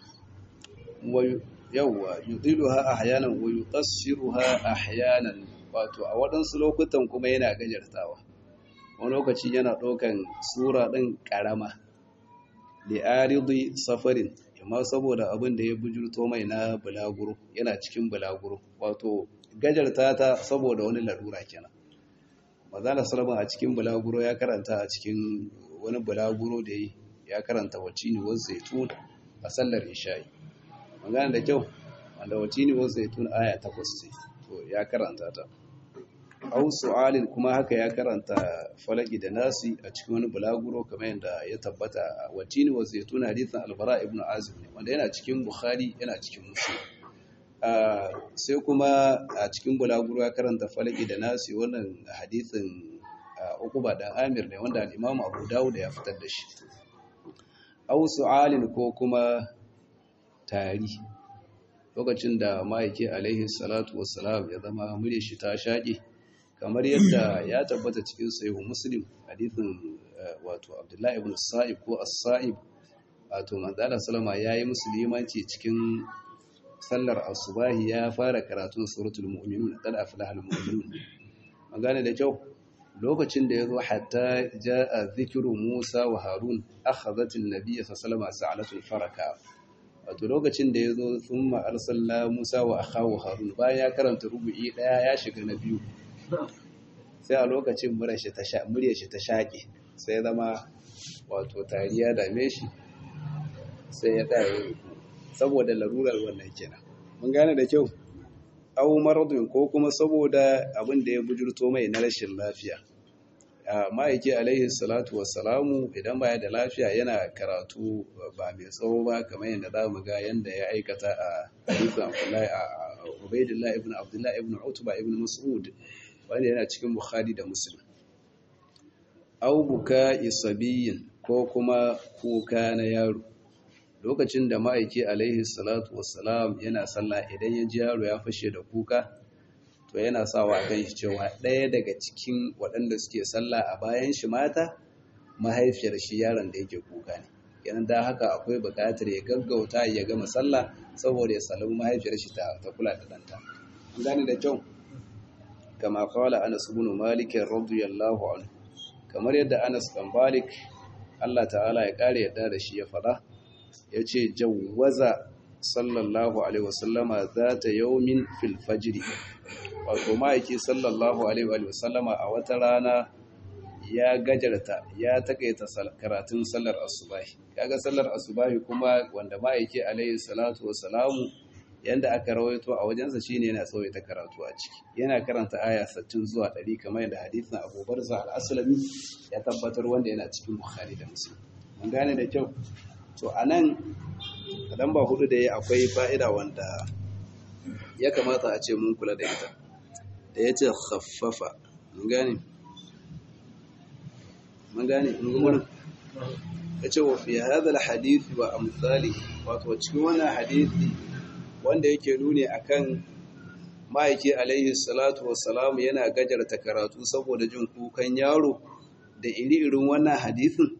yawwa yudiluha ahyanan wa yuqassiruha ahyanan wato a waɗansu lokutan kuma yana gajartawa wani lokaci yana ɗaukan sura ɗin ƙarama da aridi safarin amma saboda abin da ya bujurto mai na bulaguro yana cikin bulaguro wato gajarta ta saboda wani larura kenan mazala salama a cikin bulaguro ya karanta a cikin wani bulaguro da ya karanta wacce ne wasu zaitun a sallar isha'i magana da kyau wanda wacce ne wasu zaitun aya takwas ce to ya karanta ta au su'alin kuma haka ya karanta falaki da nasi a cikin wani bulaguro kamar yadda ya tabbata wacce ne wasu zaitun hadithan albara ibn azim ne wanda yana cikin bukhari yana cikin muslim sai kuma a cikin bulaguro ya karanta falaki da nasi wannan hadithin ukuba dan amir ne wanda al-imam abu dawud ya fitar da shi au su'alin ko kuma tari lokacin da ma'aiki alaihi salatu wassalam ya zama murya shi ta shaƙe kamar yadda ya tabbata cikin sahihu muslim hadithin wato abdullahi ibn sa'ib ko as-sa'ib wato manzala salama ya yi musulmanci cikin sallar asubahi ya fara karatun suratul mu'minun qad aflaha al-mu'minun magana da kyau lokacin da yazo hatta jaa dhikru Musa wa Harun akhadhat an-nabiy sallallahu alaihi wasallam faraka wato lokacin da yazo thumma arsalna Musa wa akhahu Harun bayan ya karanta rubu'i daya ya shiga na biyu sai a lokacin muryar shi ta sha muryar shi ta shake sai zama wato tariya dame shi sai ya ɗaya saboda larurar wannan kenan mun gane da kyau au maradun ko kuma saboda abin da ya bujurto mai na rashin lafiya ma'aiki alaihi salatu wassalamu idan baya da lafiya yana karatu ba mai tsawo ba kamar yadda za mu ga yadda ya aikata a hadisin abdullahi a ubaidillah ibn abdullahi ibn utba ibn mas'ud wanda yana cikin bukhari da muslim au buka isabiyin ko kuma kuka na yaro lokacin da ma'aiki alaihi salatu wassalam yana sallah idan ya ji yaro ya fashe da kuka to yana sawa kan shi cewa ɗaya daga cikin waɗanda suke sallah a bayan shi mata mahaifiyar shi yaron da yake kuka ne yanan da haka akwai buƙatar ya gaggauta ya gama sallah saboda ya salami mahaifiyar shi ta kula da ɗanta an gane da kyau kama kawala anas ibn malik radiyallahu anhu kamar yadda anas bin malik Allah ta'ala ya kare yadda da shi ya faɗa ya ce jawaza sallallahu alaihi wasallama za ta yaumin fil fajiri wato ma'aiki sallallahu alaihi wasallama a wata rana ya gajarta ya takaita karatun sallar asubahi kaga sallar asubahi kuma wanda ma'aiki alaihi salatu wasalamu yanda aka rawaito a wajensa shine yana tsawaita karatu a ciki yana karanta aya 60 zuwa 100 kamar yadda hadisin Abu Barza al-Aslami ya tabbatar wanda yana cikin Bukhari da Muslim mun gane da kyau to anan kadan ba hudu da ya akwai fa'ida wanda ya kamata a ce mun kula da ita da yace khaffafa mun gane mun gane mun gurin yace wa fi hadha al-hadith wa amsalihi wato cikin wannan hadisi wanda yake nuni akan ma'aiki alaihi salatu wassalam yana gajarta karatu saboda jin kukan yaro da iri-irin wannan hadisin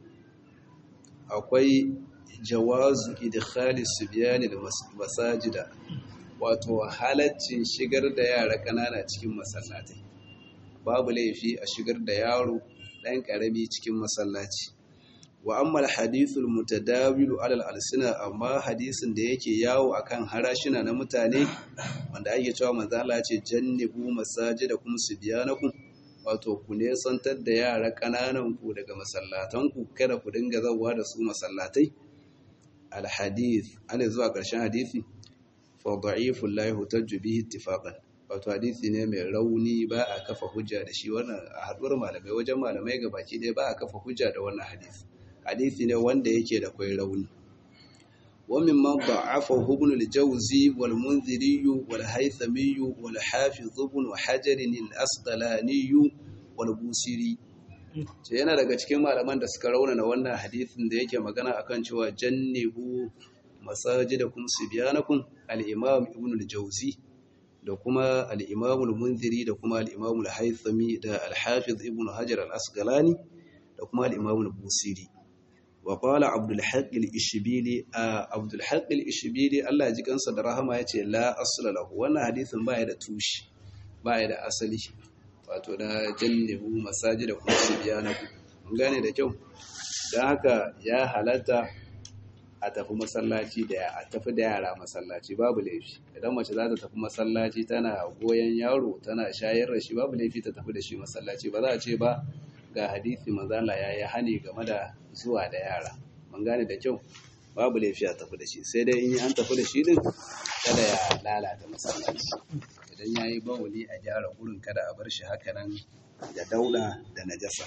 akwai jawazu idkhali sibyani da masajida wato halaccin shigar da yara kanana cikin masallatai babu laifi a shigar da yaro ɗan ƙarami cikin masallaci wa amma hadithul mutadawilu alal alsina amma hadisin da yake yawo akan harashina na mutane wanda ake cewa manzo Allah ya ce jannibu masajidakum subyanakum wato ku ne santar da yara kananan ku daga masallatan ku kada ku dinga zawa da su masallatai al hadith ana zuwa ƙarshen hadisi fa da'iful la yuhtaju bihi ittifaqan wato hadisi ne mai rauni ba a kafa hujja da shi wannan a haduwar malamai wajen malamai gabaki ɗaya ba a kafa hujja da wannan hadisi hadisi ne wanda yake da kwai rauni ومن من ضعفه ابن الجوزي والمنذري والهيثمي والحافظ ابن حجر الأسقلاني والبوسيري ce yana daga cikin malaman da suka raunana wannan hadisin da yake magana akan cewa jannibu masajidakum sibyanakum al-imam ibn al-jawzi da kuma al-imam al-munziri da kuma al-imam al-haythami da al-hafiz ibn hajar al-asqalani da kuma al-imam al-busiri وقال عبد الحق الإشبيلي عبد الحق الإشبيلي الله يجي kansa da rahama yace la asla lahu wannan hadisin baya da tushi baya da asali wato da jannibu masajida kuma sibyanaku mun gane da kyau dan haka ya halatta a tafi masallaci da a tafi da yara masallaci babu laifi idan mace za ta tafi masallaci tana goyen yaro tana shayar da shi babu laifi ta tafi da shi masallaci ba za a ce ba ga hadisi manzala ya yi hani game da zuwa da yara mun gane da kyau babu laifi a tafi da shi sai dai in an tafi da shi din kada ya lalata masallaci idan ya yi bawuli a gyara gurin kada a bar shi haka nan da dauda da najasa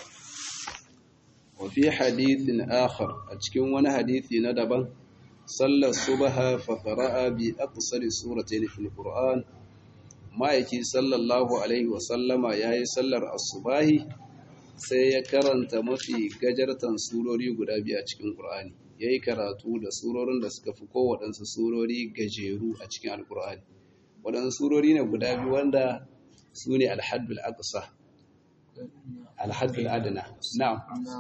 wa fi hadithin akhar a cikin wani hadisi na daban sallar subha fa qara'a bi aqsari suratayn fil qur'an ma'aiki sallallahu alaihi wa sallama yayi sallar asubahi sai ya karanta mafi gajartan surori guda biyu a cikin Qur'ani yayi karatu da surorin da suka fi kowaɗansu surori gajeru a cikin Al-Qur'ani waɗansu surori ne guda biyu wanda su ne Al-Haddul Aqsa alhaddul adna na'am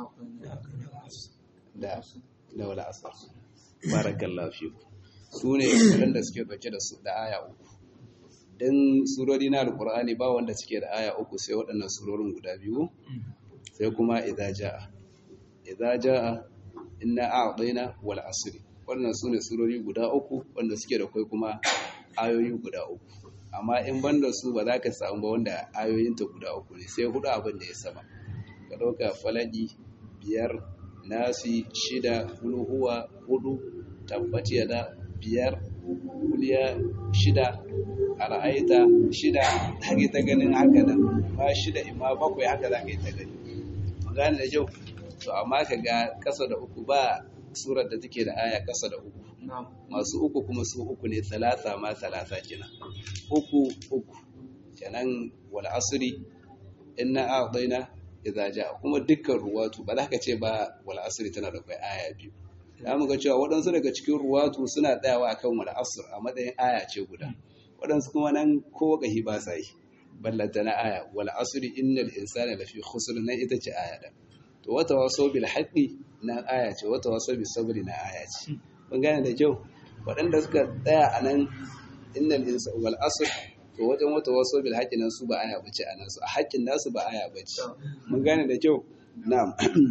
da da wala asr barakallahu fiku su ne waɗanda suke ɗauke da su da aya uku don surori na alƙur'ani ba wanda suke da aya uku sai waɗannan surorin guda biyu sai kuma idza jaa idza jaa inna a'tayna wal asri wannan su ne surori guda uku wanda suke da kai kuma ayoyi guda uku amma in banda su ba za ka samu ba wanda ayoyinta guda uku ne sai hudu abin da ya sama ka ɗauka falaki biyar nasi shida hulhuwa hudu tabbaci da biyar kuliya shida al'aita shida haka ta ganin haka nan ma shida ima bakwai haka za ka yi ta gani magana da kyau to amma ka ga kasa da uku ba surar da take da aya kasa da uku masu uku kuma su uku ne talata ma talata kina uku uku kenan wal asri inna a'dayna idza jaa kuma dukkan ruwatu ba za ka ce ba wal asri tana da kai aya biyu za mu ga cewa waɗansu daga cikin ruwatu suna tsayawa akan wal asr a matsayin aya ce guda waɗansu kuma nan ko kahi ba sa yi ballanta na aya wal asri innal insana lafi khusr nan ita ce aya da to wata waso bil haqqi nan aya ce wata waso bis sabri na aya ce mun gane da kyau waɗanda suka tsaya a nan innal insana wal asr to wajen wata waso bil haqqi nan su ba aya bace a nan su a haƙƙin nasu ba aya bace mun gane da kyau na'am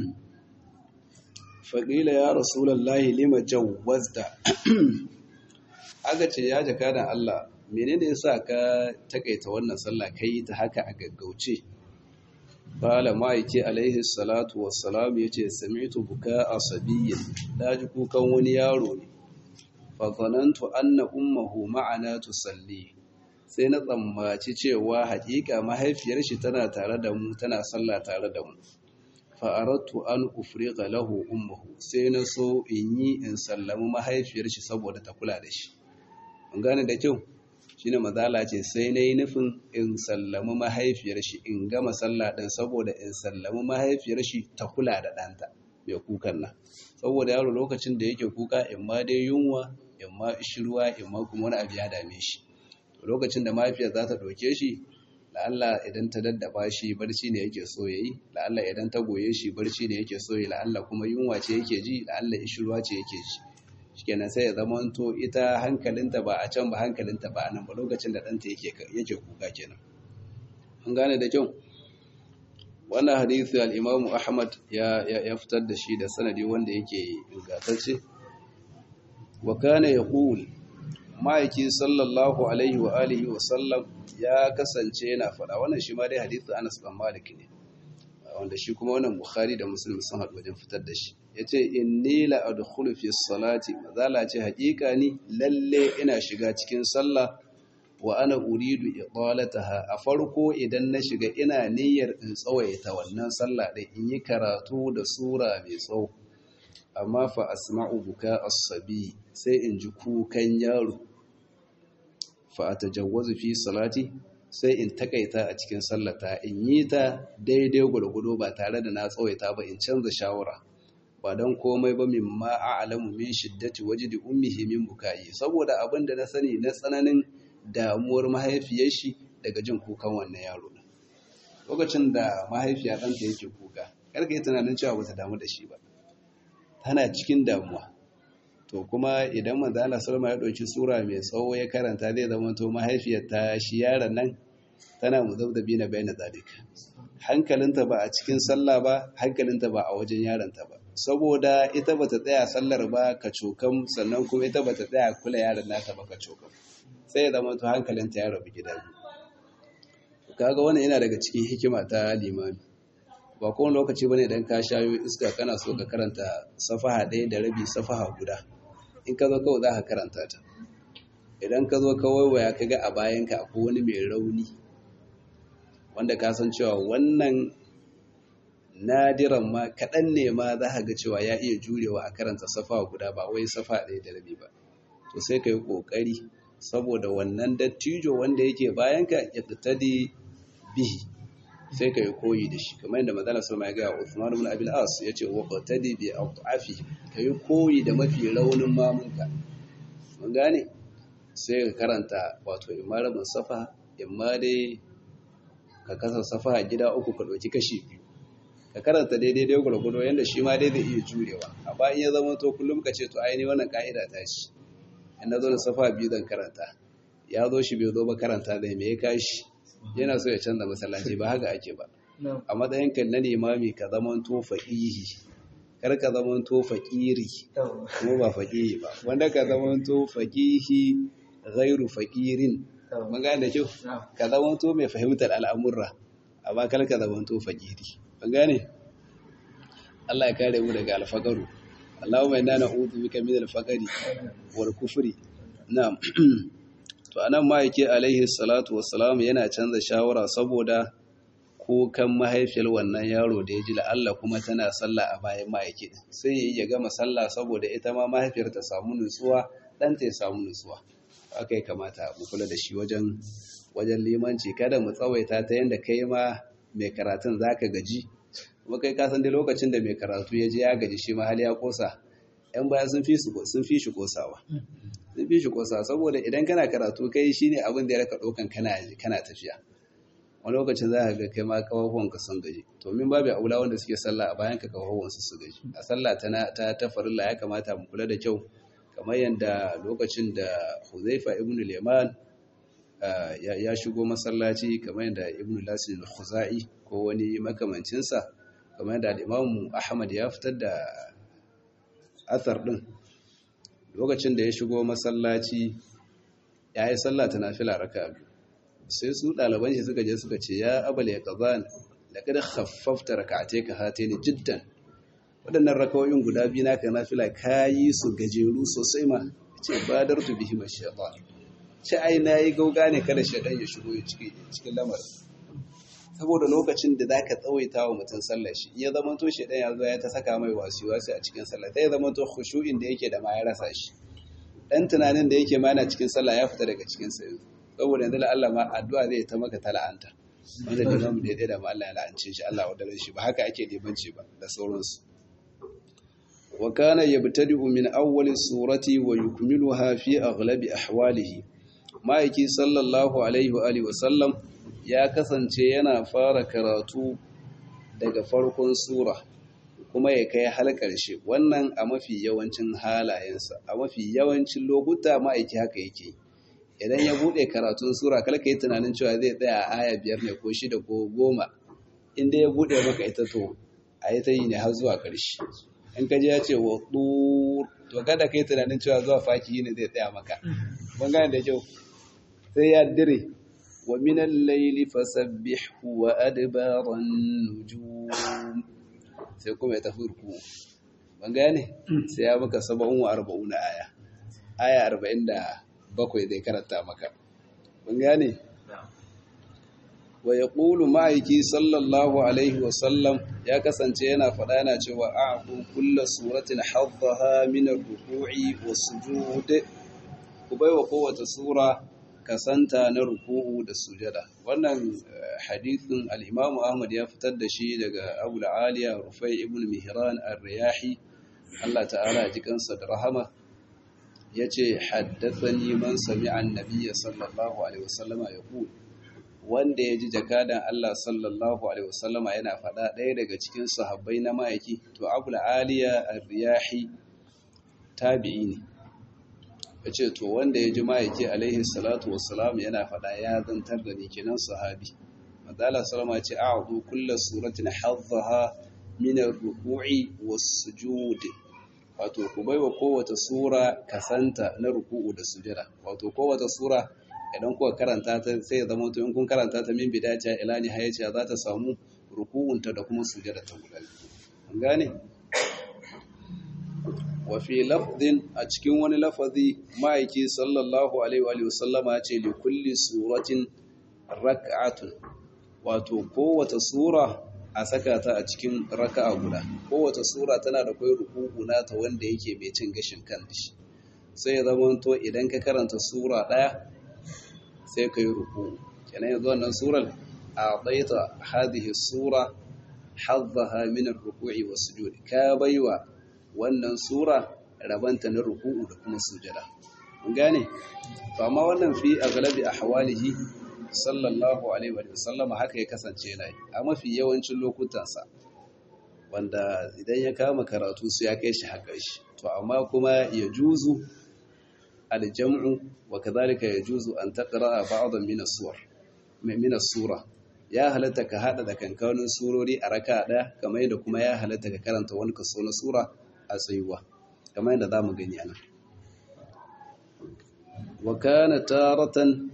faƙila ya rasulallahi lima jawwazta aka ce ya jaka da Allah menene yasa ka takaita wannan sallah kai ta haka a gaggauce bala ma'aiki alaihi salatu wassalam yace sami'tu buka asabiyyin daji kukan wani yaro ne fa zanantu anna ummuhu ma'ana tusalli sai na tsammaci cewa haƙiƙa mahaifiyar shi tana tare da mu tana sallah tare da mu fa'arattu an ufriqa lahu ummuhu sai na so in yi in sallami mahaifiyar shi saboda ta kula da shi an gane da kyau shine mazala ce sai na yi nufin in sallami mahaifiyar shi in gama sallah ɗin saboda in sallami mahaifiyar shi ta kula da ɗanta mai kukan nan saboda yaro lokacin da yake kuka in ma dai yunwa in ma ishirwa in ma kuma wani abu ya dame shi lokacin da mahaifiyar za ta ɗauke shi la'alla idan ta daddaba shi barci ne yake so yayi la'alla idan ta goye shi barci ne yake so yayi la'alla kuma yunwa ce yake ji la'alla ishirwa ce yake ji shikenan sai ya zama to ita hankalinta ba a can ba hankalinta ba a nan ba lokacin da ɗanta yake yake kuka kenan an gane da kyau wannan hadisi al-Imam Ahmad ya ya fitar da shi da sanadi wanda yake ingantacce wa kana yaqul ma'aiki sallallahu alaihi wa alihi wa sallam ya kasance yana faɗa wannan shi ma dai hadithu Anas bin Malik ne wanda shi kuma wannan Bukhari da Muslim sun haɗu wajen fitar da shi yace inni la adkhulu fi salati mazala ce haƙiƙa ni lalle ina shiga cikin sallah wa ana uridu idalataha a farko idan na shiga ina niyyar in tsawaita wannan sallah din in yi karatu da sura mai tsawo amma fa asma'u buka as-sabi sai in ji kukan yaro fa atajawwazu fi salati sai in takaita a cikin sallata in yi ta daidai gurgudo ba tare da na tsawaita ba in canza shawara ba don komai ba min ma a'lamu min shiddati wajdi ummihi min bukai saboda abin da na sani na tsananin damuwar mahaifiyar shi daga jin kukan wannan yaro lokacin da mahaifiya ɗanta yake kuka karka yi tunanin cewa bata damu da shi ba tana cikin damuwa to kuma idan manzo Allah sallama ya dauki sura mai tsawo ya karanta zai zama to mahaifiyar ta shi yaron nan tana muzabdabi na bayyana zalika hankalinta ba a cikin sallah ba hankalinta ba a wajen yaronta ba saboda ita bata tsaya sallar ba ka cokam sannan kuma ita bata tsaya kula yaron nata ba ka cokam sai ya zama to hankalinta ya rabu gida biyu kaga wannan yana daga cikin hikima ta limami ba kowane lokaci bane idan ka shayo iska kana so ka karanta safaha ɗaya da rabi safaha guda in ka zo kawai za ka karanta ta idan ka zo ka waiwaya ka ga a bayanka akwai wani mai rauni wanda ka san cewa wannan nadiran ma kaɗan ne ma za ka ga cewa ya iya jurewa a karanta safaha guda ba wai safa ɗaya da rabi ba to sai ka yi ƙoƙari saboda wannan dattijo wanda yake bayanka ya tattadi bihi sai ka yi koyi da shi kamar yadda madana sama ya gaya Uthman ibn Abil As ya ce wa qatadi bi afi ka yi koyi da mafi raunin mamunka mun gane sai ka karanta wato imma rabin safa imma dai ka kasa safa gida uku ka ɗauki kashi biyu ka karanta daidai dai gwargwado yadda shi ma dai zai iya jurewa amma in ya zama to kullum ka ce to aini wannan ka'ida ta shi in na zo da safa biyu zan karanta ya zo shi bai zo ba karanta da me ya kashi yana so ya canza masallaci ba haka ake ba a matsayin kan na limami ka zaman to faqihi kar ka zaman to faqiri kuma ba faqihi ba wanda ka zaman to faqihi ghairu faqirin mun ga da kyau ka zaman to mai fahimtar al'amurra amma kar ka zaman to faqiri mun gane Allah ya kare mu daga alfaqaru Allahumma inna na'udhu bika min al-faqri wal kufri na'am to anan ma yake alaihi salatu wassalam yana canza shawara saboda kukan mahaifiyar wannan yaro da ya ji la'alla kuma tana sallah a bayan ma'aiki sai ya yi ya gama sallah saboda ita ma mahaifiyar ta samu nutsuwa ɗanta ya samu nutsuwa aka yi kamata mu kula da shi wajen wajen limanci kada mu tsawaita ta yadda kai ma mai karatun za ka gaji kuma kai kasan dai lokacin da mai karatu ya je ya gaji shi ma hali ya kosa yan baya sun fi shi kosawa sun fi shi kosawa saboda idan kana karatu kai shine abin da ya raka ɗaukan kana tafiya wani lokacin za ka ga kai ma kafafuwan ka sun gaji to min babu aula wanda suke sallah a bayan ka kafafuwan su su gaji a sallah ta ta ta farilla ya kamata mu kula da kyau kamar yadda lokacin da Huzaifa ibn Liman ya shigo masallaci kamar yadda Ibn Lasin al-Khuzai ko wani makamancin sa kamar yadda Imam Ahmad ya fitar da athar din lokacin da ya shigo masallaci ya yi sallah ta nafila raka'a biyu sai su ɗaliban shi suka je suka ce ya abal ya ƙazan da kada haffafta raka'ate ka hate ni jiddan waɗannan rakawoyin guda biyu naka na fila ka yi su gajeru sosai ma ce badar tu bihi ma shaitan ce ai na yi gauga ne kada shaitan ya shigo cikin lamarin saboda lokacin da za ka tsawaita wa mutum sallar shi ya zama to shaitan ya zo ya ta saka mai wasu wasu a cikin sallah ta ya zama to khushu'in da yake da ma ya rasa shi dan tunanin da yake ma yana cikin sallah ya fita daga cikin sa yanzu saboda yanzu Allah ma addu'a zai ta maka tala'anta wanda da zamu daidai da Allah ya la'ance shi Allah wa daren shi ba haka ake limanci ba da sauransu wa kana yabtadi'u min awwali surati wa yukmiluha fi aghlabi ahwalihi ma'aiki sallallahu alaihi wa alihi wa sallam ya kasance yana fara karatu daga farkon sura kuma ya kai har ƙarshe wannan a mafi yawancin halayensa a mafi yawancin lokuta ma'aiki haka yake idan ya bude karatun sura kalka yi tunanin cewa zai tsaya a aya biyar ne ko shida ko goma inda ya bude maka ita to a yi ta yi ne har zuwa ƙarshe in ka ji ya ce wa to kada ka yi tunanin cewa zuwa faki ne zai tsaya maka ban gane da kyau sai ya dire wa minan laili fasabbihu wa adbaran nujum sai kuma ya tafi ruku ban gane sai ya maka saba'un wa arba'una aya aya arba'in da bakwai zai karanta maka. Mun gane? Wa ya ƙulu ma'aiki sallallahu Alaihi wasallam ya kasance yana faɗa yana cewa a kulla suratin haddaha minar ruku'i wa sujud ku bai wa kowace sura kasanta na ruku'u da sujada. Wannan hadithin al'imamu Ahmad ya fitar da shi daga Abu Aliya Rufai ibn Mihran al-Riyahi, Allah ta'ala jikansa da rahama. ya ce haddathani man sami'a annabiyya sallallahu alaihi wasallama ya ku wanda ya ji jakadan Allah sallallahu alaihi wasallama yana faɗa ɗaya daga cikin sahabbai na ma'aiki to abul aliya ar-riyahi tabi'i ne ya ce to wanda ya ji ma'aiki alaihi salatu wassalam yana faɗa ya zantar da ni kenan sahabi madala sallama ce a'udhu kullu suratin haddaha min ar-ruku'i was-sujud wato ku baiwa kowace sura kasanta na ruku'u da sujada wato kowace sura idan kuka karanta ta sai ya zama in kun karanta ta min bidaya ila ni hayace za ta samu ruku'unta da kuma sujada ta guda an gane wa fi lafdin a cikin wani lafazi ma'aiki sallallahu alaihi wa sallama ce li kulli suratin rak'atun wato kowace sura a saka ta a cikin raka'a guda kowace sura tana da kai ruku'u nata wanda yake mai cin gashin kan shi sai ya zama to idan ka karanta sura daya sai ka yi ruku'u kenan yanzu wannan surar a baita hadhihi sura haddaha min ar-ruku'i was-sujud ka baiwa wannan sura rabanta na ruku'u da kuma sujada mun gane to amma wannan fi aglabi ahwalihi sallallahu alaihi wa sallam haka ya kasance yana yi a mafi yawancin lokutansa wanda idan ya kama karatu su ya kai shi haƙar shi to amma kuma ya juzu aljam'u wa kadhalika ya juzu an taqra ba'dan min as-suwar min as-sura ya halatta ka hada da kankanin surori a raka ɗaya kamar yadda kuma ya halatta ka karanta wani kaso na sura a tsayuwa kamar yadda zamu gani anan wa kana taratan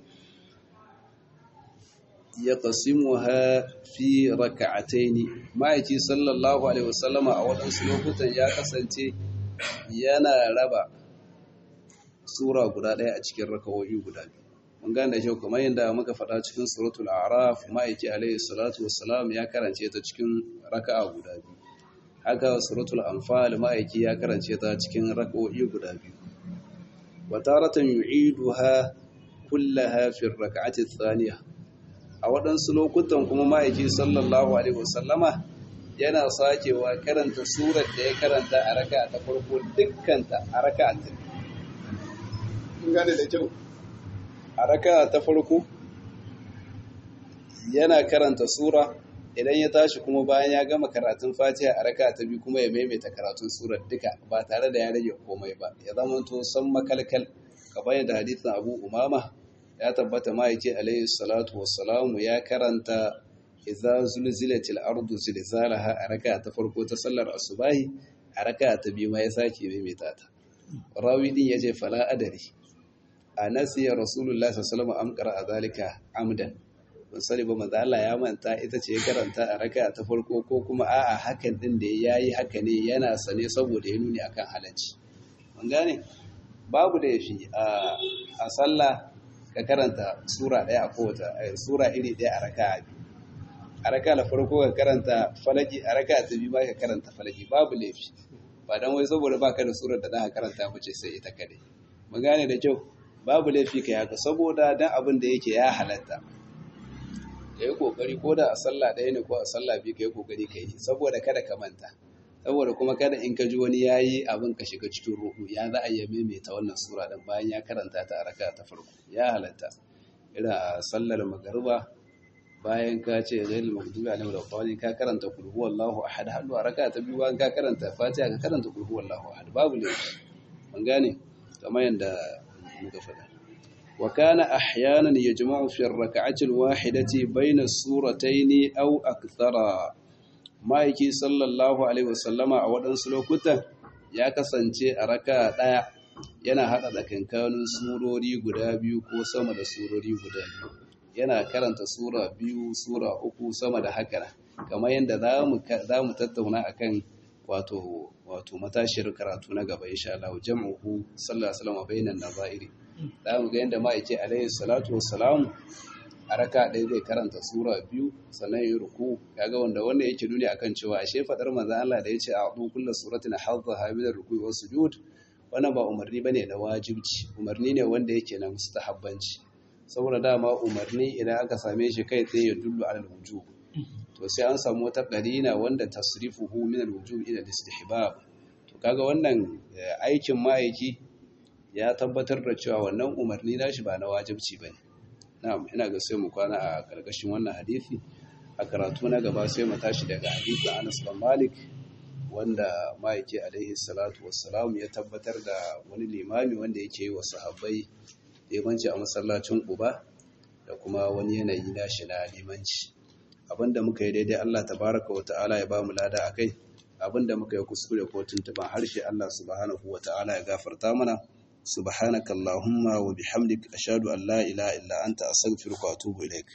yaqsimuha fi rak'atayn ma'aiki sallallahu alaihi wasallama a wadansu lokutan ya kasance yana raba sura guda ɗaya a cikin rakawoyi guda biyu mun gane da kyau kamar yadda muka faɗa cikin suratul a'raf ma'aiki alaihi salatu wassalam ya karance ta cikin raka'a guda biyu haka suratul anfal ma'aiki ya karance ta cikin rakawoyi guda biyu wa taratan yu'iduha kullaha fi rak'ati thaniya a waɗansu lokutan kuma ma'aiki sallallahu alaihi wasallama yana sakewa karanta surar da ya karanta a raka'a ta farko dukkanta a raka'a ta biyu gane da kyau a raka ta farko yana karanta sura idan ya tashi kuma bayan ya gama karatun fatiha a raka ta biyu kuma ya maimaita karatun surar duka ba tare da ya rage komai ba ya zama to san makalkal kamar yadda hadisin abu umama ya tabbata ma'aiki alaihi salatu wassalamu ya karanta idza zulzilatil ardu zilzalaha a raka ta farko ta sallar asubahi a raka ta biyu ma ya sake maimaita ta rawi din yace fala adari a nasiya rasulullah sallallahu alaihi wasallam a zalika amdan ban sani ba manzo Allah ya manta ita ce ya karanta a raka ta farko ko kuma a'a hakan din da yayi haka ne yana sane saboda ya nuni akan halacci mun gane babu da yafi a a sallah ka karanta sura daya a kowace sura iri daya a raka a raka la farko ka karanta falaki a raka ta biyu ba ka karanta falaki babu laifi ba dan wai saboda baka da surar da za ka karanta bace sai ita kadai mun gane da kyau babu laifi ka haka saboda dan abin da yake ya halatta ka yi kokari ko da a sallah ɗaya ne ko a sallah biyu ka yi kokari ka yi saboda kada ka manta saboda kuma kada in ka ji wani ya yi abin ka shiga cikin ruhu ya za a yi maimaita wannan sura ɗin bayan ya karanta ta a raka ta farko ya halatta irin a sallar magariba bayan ka ce ghairul maghdubi alaihim waladdallin ka karanta qul huwallahu ahad hannu a raka ta biyu bayan ka karanta fatiha ka karanta qul huwallahu ahad babu laifi mun gane kamar yadda muka faɗa wa kana ahyanan yajma'u fi ar-rak'ati al-wahidati bayna as-suratayn aw akthara maiki sallallahu alaihi wasallama a waɗansu lokutan ya kasance a raka ɗaya yana haɗa tsakankanin surori guda biyu ko sama da surori guda biyu yana karanta sura biyu sura uku sama da haka kamar yadda za mu tattauna akan wato wato matashiyar karatu na gaba insha Allah jam'uhu sallallahu alaihi wasallam bainan nazairi za mu ga yadda ma'aike alaihi salatu wassalam a raka ɗaya zai karanta sura biyu sannan yi ruku kaga wanda wannan yake nuni akan cewa ashe fadar manzo Allah da yace a'udhu kullu suratin hadhaha min ar-ruku'i was sujud wannan ba umarni bane na wajibci umarni ne wanda yake na mustahabbanci saboda dama umarni idan aka same shi kai tsaye ya dullu ala al-wujub to sai an samu wata qarina wanda tasrifuhu min al-wujub ila al-istihbab to kaga wannan aikin ma'aiki ya tabbatar da cewa wannan umarni nashi ba na wajibci bane na'am ina ga sai mu kwana a karkashin wannan hadisi a karatu na gaba sai mu tashi daga hadisin Anas bin Malik wanda ma'aiki alaihi salatu wassalam ya tabbatar da wani limami wanda yake yi wa sahabbai limanci a masallacin Quba da kuma wani yanayi nashi na limanci abinda muka yi daidai Allah tabaraka wa ta'ala ya bamu lada akai abinda muka yi kuskure ko tuntuban harshe Allah subhanahu wa ta'ala ya gafarta mana سبحانك اللهم وبحمدك أشهد أن لا إله إلا أنت أستغفرك وأتوب إليك